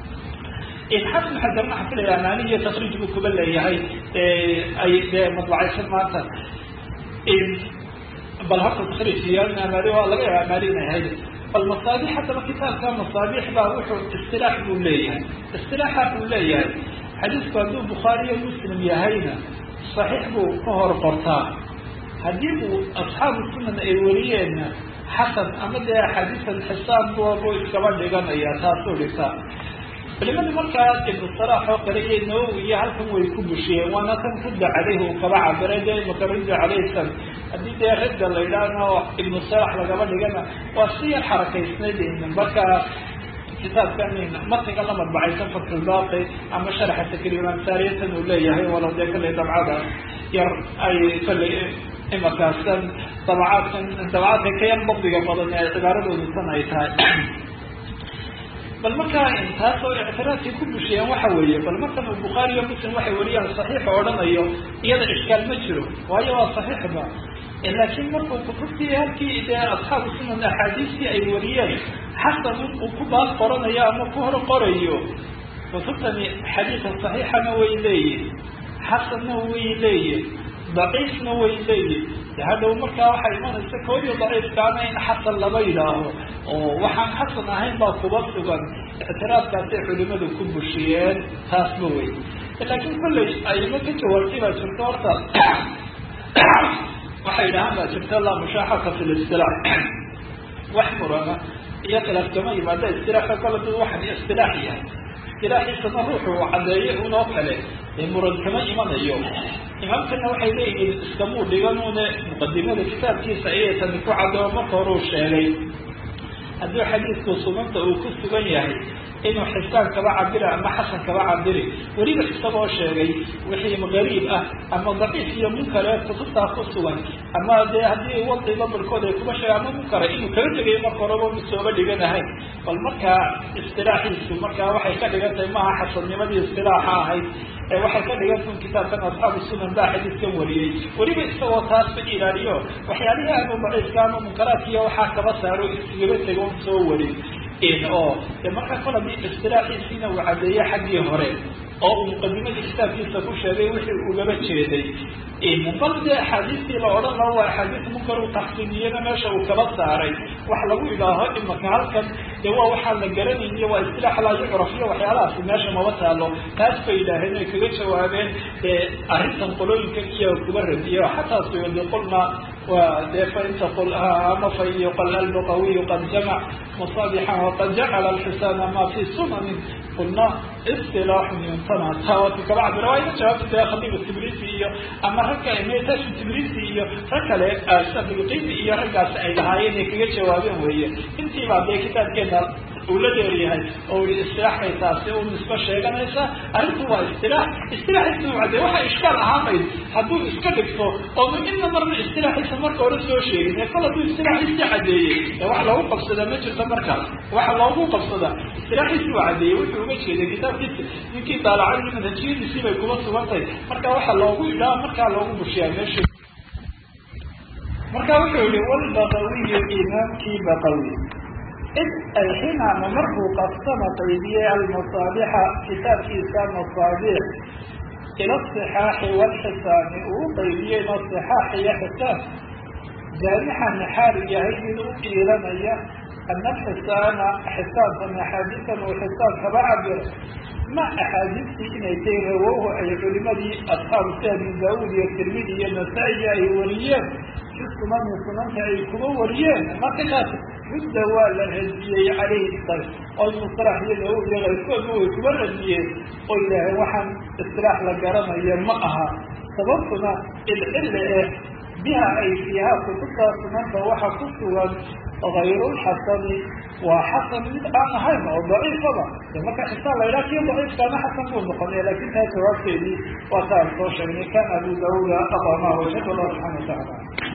xasan xajar waxaa filaya amaaniya takriij buu kuba leeyahay ay dee madbacaysan maanta bal horta takriij iyo amaani waa laga yaaba amaani inay ahayd bal masaabix haddaba kitaabka masaabix baa wuxuu istilaax buu leeyahay istilaaxa buu leeyahay xadiisku hadduu bukhaariyo muslim yahayna saxiix buu ka hor qortaa haddii uu asxaabu sunan ay wariyeenna xasan ama dee axaadiisan xisaan buu iskaba dhiganaya taasuu dhigtaa culimadu markaa ibnu salaax oo kale iyo nawowi iyo halkan way ku bushiyeen waana kan rudda caleyhi uu kaba cabiray dee imaka rudda caleysan haddii dee radda la yidhaahno ibnu salaax lagaba dhigana waa si yar xarakaysnayd marka kitaabkan matniga la madbacaysan fatlbaaqi ama sharaxa takriimansaariyatan uu leeyahay walow dee kallay dabcada yar ay kallay imakaasan dabacaadkan dabacaadka ka yar dabdiga badan ee cibaaradoodu tan ay tahay bal markaa taas oo ictiraadkay ku bushiyeen waxa weeye bal markan uu bukhaari iyo muslim waxay wariyaan saxiixa odhanayo iyada ishkaal ma jiro waayo waa saxiixba laakiin markuu kutubtii halkii dee asxaabu sunan axaadiistii ay wariyeen xasan uu ku baas qoranayo ama ku hor qorayo kutubtani xadiisa saxiixana way leeyihin xasanna way leeyihin daciifna way leeyihin hadhow markaa waxaa imanaysa koodiyo daciifkaana in xasan laba yidhaaho oo waxaan xasan ahayn baa kuba sugan ictiraadkaasay culimadu ku bushiyeen taasba wey laakiin kolley ayma ka jawaabtay baa jirto horta waxay dhahaan baa jirta laa mushaaxaka fi listilaax wax murana iyo khilaaf kama yimaada istilaaxa kole dad waxan istilaax yahay istilaaxiisana ruuxu caddeeye unoo kale ee muran kama imanayo imaamkana waxay leeyihiin iskamuu dhiganuune muqadimada kitaabkiisa ayay tani ku cadoo marka hore uu sheegay haddii xadiidku sunanta uu ku sugan yahay inuu xisaan kaba cabira ama xasan kaba cabiri weliba isagoo sheegay wixii gariib ah ama daciif iyo munkare kutubtaa ku sugan ama dee haddii wadciba barkood ay kuba sheega ama munkara inuu kala tegayo marka horeba misooba dhiganahayn bal markaa istilaaxiisu markaa waxay ka dhigan tahay maaha xasannimadii istilaaxa ahayd ee waxay ka dhigantahin kitaabkan asxaabu sunan baa xadiidkan wariyey weliba isagoo taasba ilaaliyo waxyaalihii aanu daciifka ama munkaraadkiiyo waxaa kaba saaro isigaba tego soo warin oo de markaa kol hadii istilaaxiisiina uu caddeeye xaggii hore oo uu muqadimadii kitaabkiisa ku sheegay wixii ugaba jeeday bal dee axaadiistii la odhan laha waa axaadiis munkar uu taxsiiniyana meesha uu kaba saaray wax lagu idhaaho imaka halkan dee waa waxaan la garanayniyo waa istilaax laa yucraf iyo waxyaalahaasi meesha maba taalo taas bay yidhaaheen ay kaga jawaabeen arrintan qolooyinkan iyo kuba radiyo xataa suyudi qulna waa dee fa inta qul ama fa yuqal alluqawiyu qad jamac masabixan waqad jacala alxisaana ma fi sunanin qulna istilaaxun yuntana taawati kaba cabira waa ina jawaabta dee khadiibu tibrisi iyo ama ragka metashi tibrisi iyo rag kale sabilqini iyo raggaasi ay lahaayeen ay kaga jawaabeen weeye intiibaa dee kitaabkeena uu la dheeryahay oo i istilaaxkay taasi u nisbo sheeganaysa arrintu waa istilaax istilaaxiisa u cadey waxa ishkaal ahaanayd hadduu iska dhigto oonu inna marna istilaaxiisa marka hore soo sheegin ee kol hadduu istilaaxiisii cadeeyey ee wax loogu qabsadaa ma jirto markaas waxa loogu qabsadaa istilaaxiisii u cadeeyey wuxuu uga jeeday kitaabkiisa ninkii daalacay manhajiyadiisii bay kuma sugantahay marka waxa loogu idhaa markaa loogu bushiyaa meesha marka wuxuu yihi walbaqawiyu imaamkii baqawi id ay xinaama markuu qabsama qaydiyey almasaabixa kitaabkiisa masaabix ila asixaaxi walxisaani uu qaydiyeyna sixaax iyo xisaab jaamixan xaal yahay mid u iilanaya ana alxisaana xisaabkan axaadiisan uu xisaab kaba cabiro ma axaadiistii inay tay rawowhu ay culimadii asxaabu si abi daawuud iyo tirmidi iyo nasaa-iya ay wariyeen fi sunani sunanta ay kuba wariyeen markakaas mudda waa la radiyey calayhi sal oo musalax iyo daawuud iyo kayrkoodu way kuba radiyeen oo yidhaaheen waxaan istilaax la garanaya ma aha sababtuna ilcille eh biha ay fiiha kutubtaa sunanta waxa ku sugan hayrulxasani waa xasan mid aan ahayn oo daciifaba marka xisaa la yidhaha kii daciifkaana xasan buu noqonaya lakin taa jawaabteedii waa taan soo sheegnay kan abu daawuda aqama wajad allah subxana wa tacaala